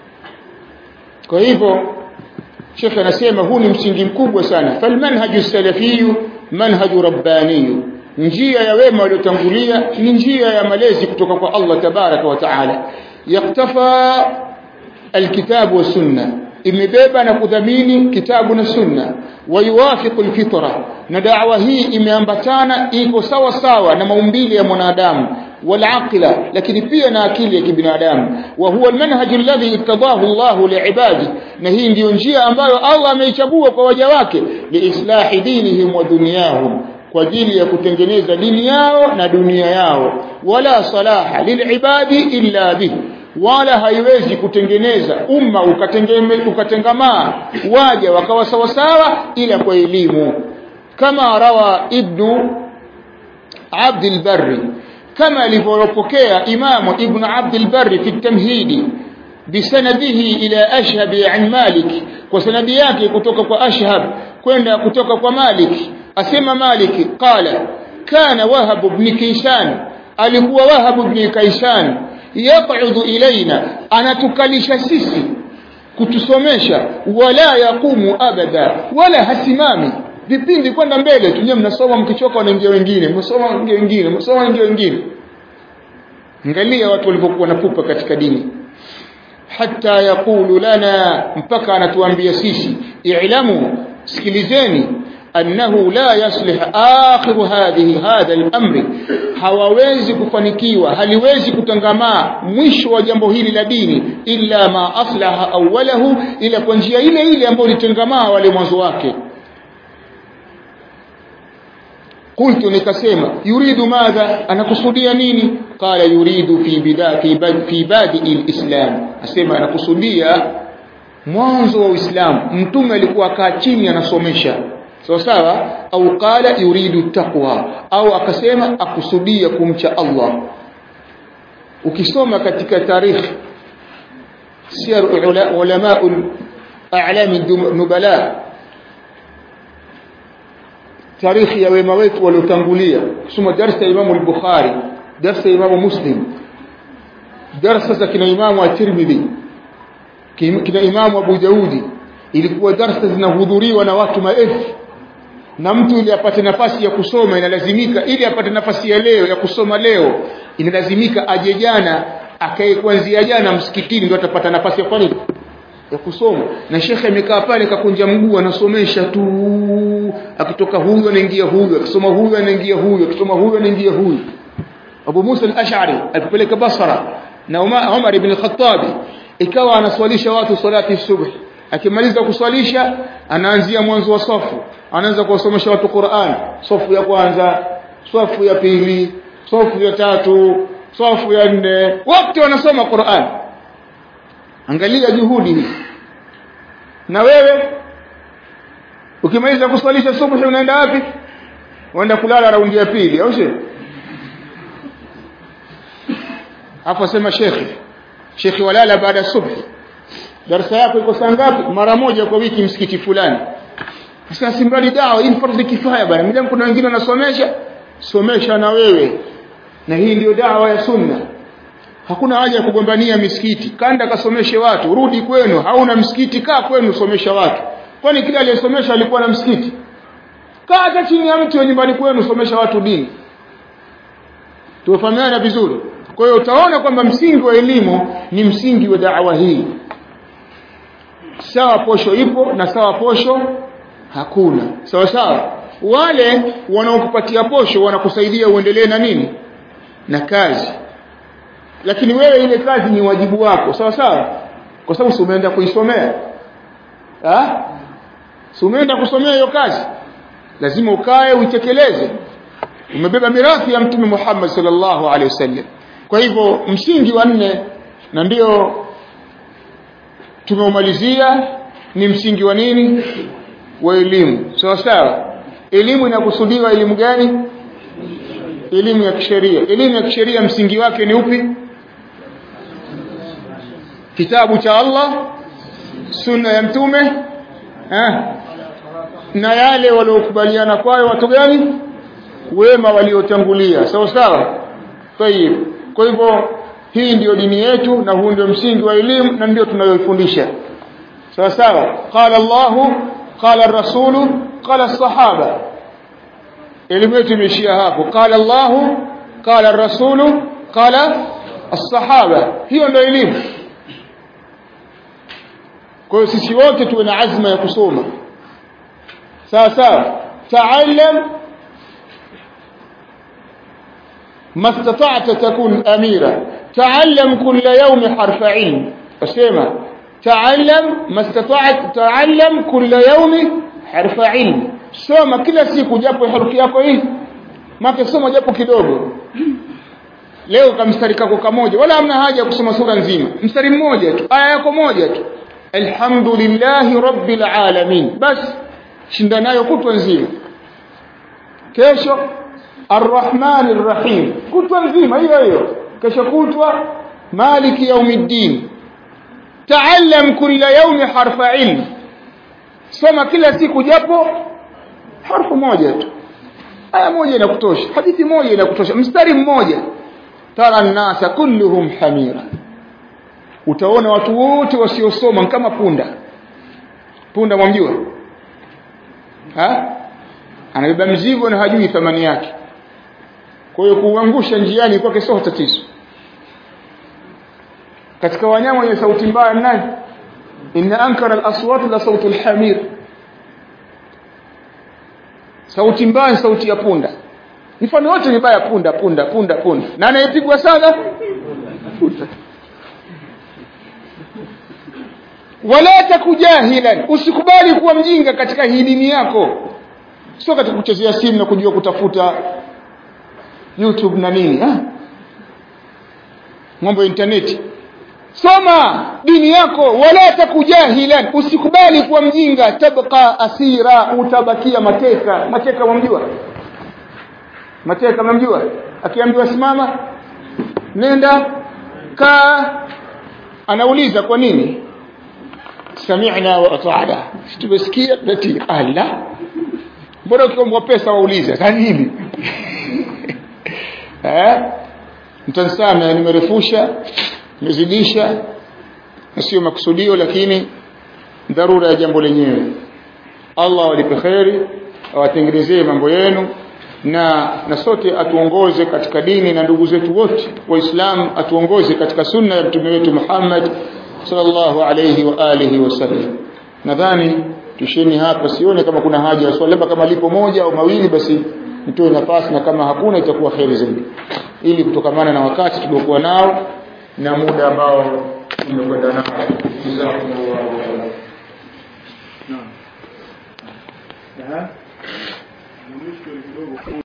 kwa hivyo Sheikh anasema huu ni msingi mkubwa sana falmanhaju salafiyu manhaju rabbaniyu njia ya wema waliotangulia ni njia ya malezi kutoka kwa Allah tabaraka wa taala yaktafa alkitabu wa sunna imebeba na kudhamini kitabu na sunna wayuwafiqu alfitra na da'wa hii imeambatana iko sawa sawa na maumbile ya mwanadamu والعقل lakini pia na akili ya kibinadamu wa huwa almanhaj alladhi ittadahu Allah liibadi na hii ndiyo njia ambayo Allah ameichagua kwa waja wake liislahi dinihim wa dunyahum kwa ajili ya kutengeneza dini yao na dunia yao wala salaha lilibadi illa bihi wala haiwezi kutengeneza umma ukatengamaa waja wakawa sawa sawa ila kwa elimu kama rawa ibnu Abd al-Barri كما alivyopokea imamu ibn Abd al-Barr fi at-Tamhid bisanadihi ila Ashhab an Malik kwa sanadi yake kutoka kwa Ashhab kwenda kutoka kwa Malik asema Malik qala kana Wahab ibn Kaysan alikuwa Wahab ibn Kaysan yaq'udu ilaina anatukalisha sisi kutusomesha wala yaqumu abada wala hasimami vipindi kwenda mbele tu nyewe mnasoma mkichoka wanaingia wengine mnasoma wanaingia wengine mnasoma wanaingia wengine angalia watu walivyokuwa na pupa katika dini hatta yaqulu lana mpaka anatuambia sisi i'lamu sikilizeni annahu la yaslih akhiru hadhihi hadha al-amri hawawezi kufanikiwa haliwezi kutangamaa mwisho wa jambo hili la dini illa ma aslaha awwalahu ila kwa njia ile ile ambayo litengamaa wale mwanzo wake قلت nikasema yuridu madha anakusudia nini qala yuridu fi bida fi bad fi badi alislam asema anakusudia mwanzo wa uislamu mtume alikuwa kaa chini anasomesha sawa sawa au qala yuridu taqwa au akasema akusudia kumcha Allah ukisoma katika tarikh siyar ulama a'lam nubala tarikhi ya wema wetu waliotangulia kusoma darasa ya Imam al-Bukhari darasa ya Imam Muslim darasa za kina Imam at-Tirmidhi kina Imam Abu Daudi ilikuwa darasa zinahudhuriwa na watu maelfu na mtu ili apate nafasi ya kusoma inalazimika ili apate nafasi ya leo ya kusoma leo inalazimika aje jana akae kuanzia jana msikitini ndio atapata nafasi ya kufanya ya kusoma na shekhe amekaa pale kakunja mguu anasomesha tu akitoka huyu anaingia huyu akisoma huyu anaingia huyu akisoma huyu anaingia huyu Abu Musa al-Ash'ari alipeleka Basra na Umar ibn al-Khattab ikawa anaswalisha watu salati subh akimaliza kuswalisha anaanzia mwanzo wa safu anaanza kuwasomesha watu Qur'an safu ya kwanza safu ya pili safu ya tatu safu ya nne wote wanasoma Qur'an angalia juhudi hii na wewe ukimaliza kuswalisha subuhi unaenda wapi unaenda kulala raundi ya pili au sio hapo sema shekhi shekhi walala baada ya subhi darasa yako iko saa ngapi mara moja kwa wiki msikiti fulani sasa simradi dawa hii fardhi kifaya bana mimi kuna wengine wanasomesha somesha na wewe na hii ndio dawa ya sunna hakuna haja ya kugombania misikiti kanda kasomeshe watu rudi kwenu hauna msikiti kaa kwenu somesha watu kwani kila aliyesomesha alikuwa na msikiti kaa hata chini ya mti wa nyumbani kwenu somesha watu dini tuwafahamiana vizuri kwa hiyo utaona kwamba msingi wa elimu ni msingi wa da'wa hii sawa posho ipo na sawa posho hakuna sawa sawa wale wanaokupatia posho wanakusaidia uendelee na nini na kazi lakini wewe ile kazi ni wajibu wako sawa sawa kwa sababu si umeenda kuisomea ah si umeenda kusomea hiyo kazi lazima ukae uitekeleze umebeba mirathi ya mtume Muhammad sallallahu alaihi wasallam kwa hivyo msingi wa nne na ndio tumeumalizia ni msingi wa nini wa elimu sawa sawa elimu inakusudiwa elimu gani elimu ya kisheria elimu ya kisheria msingi wake ni upi kitabu cha Allah sunna ya mtume eh na yale waliokubaliana kwayo watu gani wema waliotangulia sawa sawa tayib kwa hivyo hii ndiyo dini yetu na huu ndio msingi wa elimu na ndio tunayoifundisha sawa sawa qala Allahu qala ar-rasulu qala as-sahaba elimu yetu imeishia hapo qala Allahu qala ar-rasulu qala as-sahaba hiyo ndio elimu kwa hiyo sisi wote tuwe na azma ya kusoma sawa sawa taallam ما استطعت تكون أميرا تعلم كل يوم حرف علم أسمع تعلم ما استطعت تعلم كل يوم حرف علم soma kila siku japo herufi yako hii make soma japo kidogo leo kamstari kako kamoja wala hamna haja ya kusoma sura nzima mstari mmoja tu aya yako moja tu alhamdulillahi rabbil alamin bas shinda nayo kutwa nzima kesho arrahman arrahim kutwa nzima hiyo hiyo kesho kutwa maliki yaumiddin taallam kila yaumi harfa ilm soma kila siku japo harfu moja tu aya moja inakutosha hadithi moja inakutosha mstari mmoja tara nasa kulluhum hamira utaona watu wote wasiosoma kama punda punda mwamjua ha anabeba mzigo na hajui thamani yake kwa hiyo kuangusha njiani kwake sio tatizo katika wanyama wenye sauti mbaya ni nani inna ankara al-aswat la sautu al-hamir sauti mbaya sauti ya punda mfano wote ni baya punda punda punda punda na anayepigwa sana punda wala takujahilan usikubali kuwa mjinga katika hii dini yako sio katika kuchezea simu na kujua kutafuta YouTube na nini ha? mambo ya internet soma dini yako wala takujahilan usikubali kuwa mjinga tabqa asira utabakia mateka mateka mumjua mateka mumjua akiambiwa simama nenda kaa anauliza kwa nini sami'na wa ata'na tumesikia tunatii ala mbona ukiombwa pesa waulize za nini eh mtansame nimerefusha nimezidisha na sio makusudio lakini dharura ya jambo lenyewe Allah walipe kheri awatengenezee mambo yenu na na sote atuongoze katika dini na ndugu zetu wote waislamu atuongoze katika sunna ya mtume wetu Muhammad sallallahu alayhi wa alihi wasallam nadhani tusheni hapa sione kama kuna haja ya swali labda kama lipo moja au mawili basi nitoe nafasi na kama hakuna itakuwa kheri zaidi ili kutokamana na wakati tuliokuwa nao na muda ambao tumekwenda nao jazakumullahu khairan naam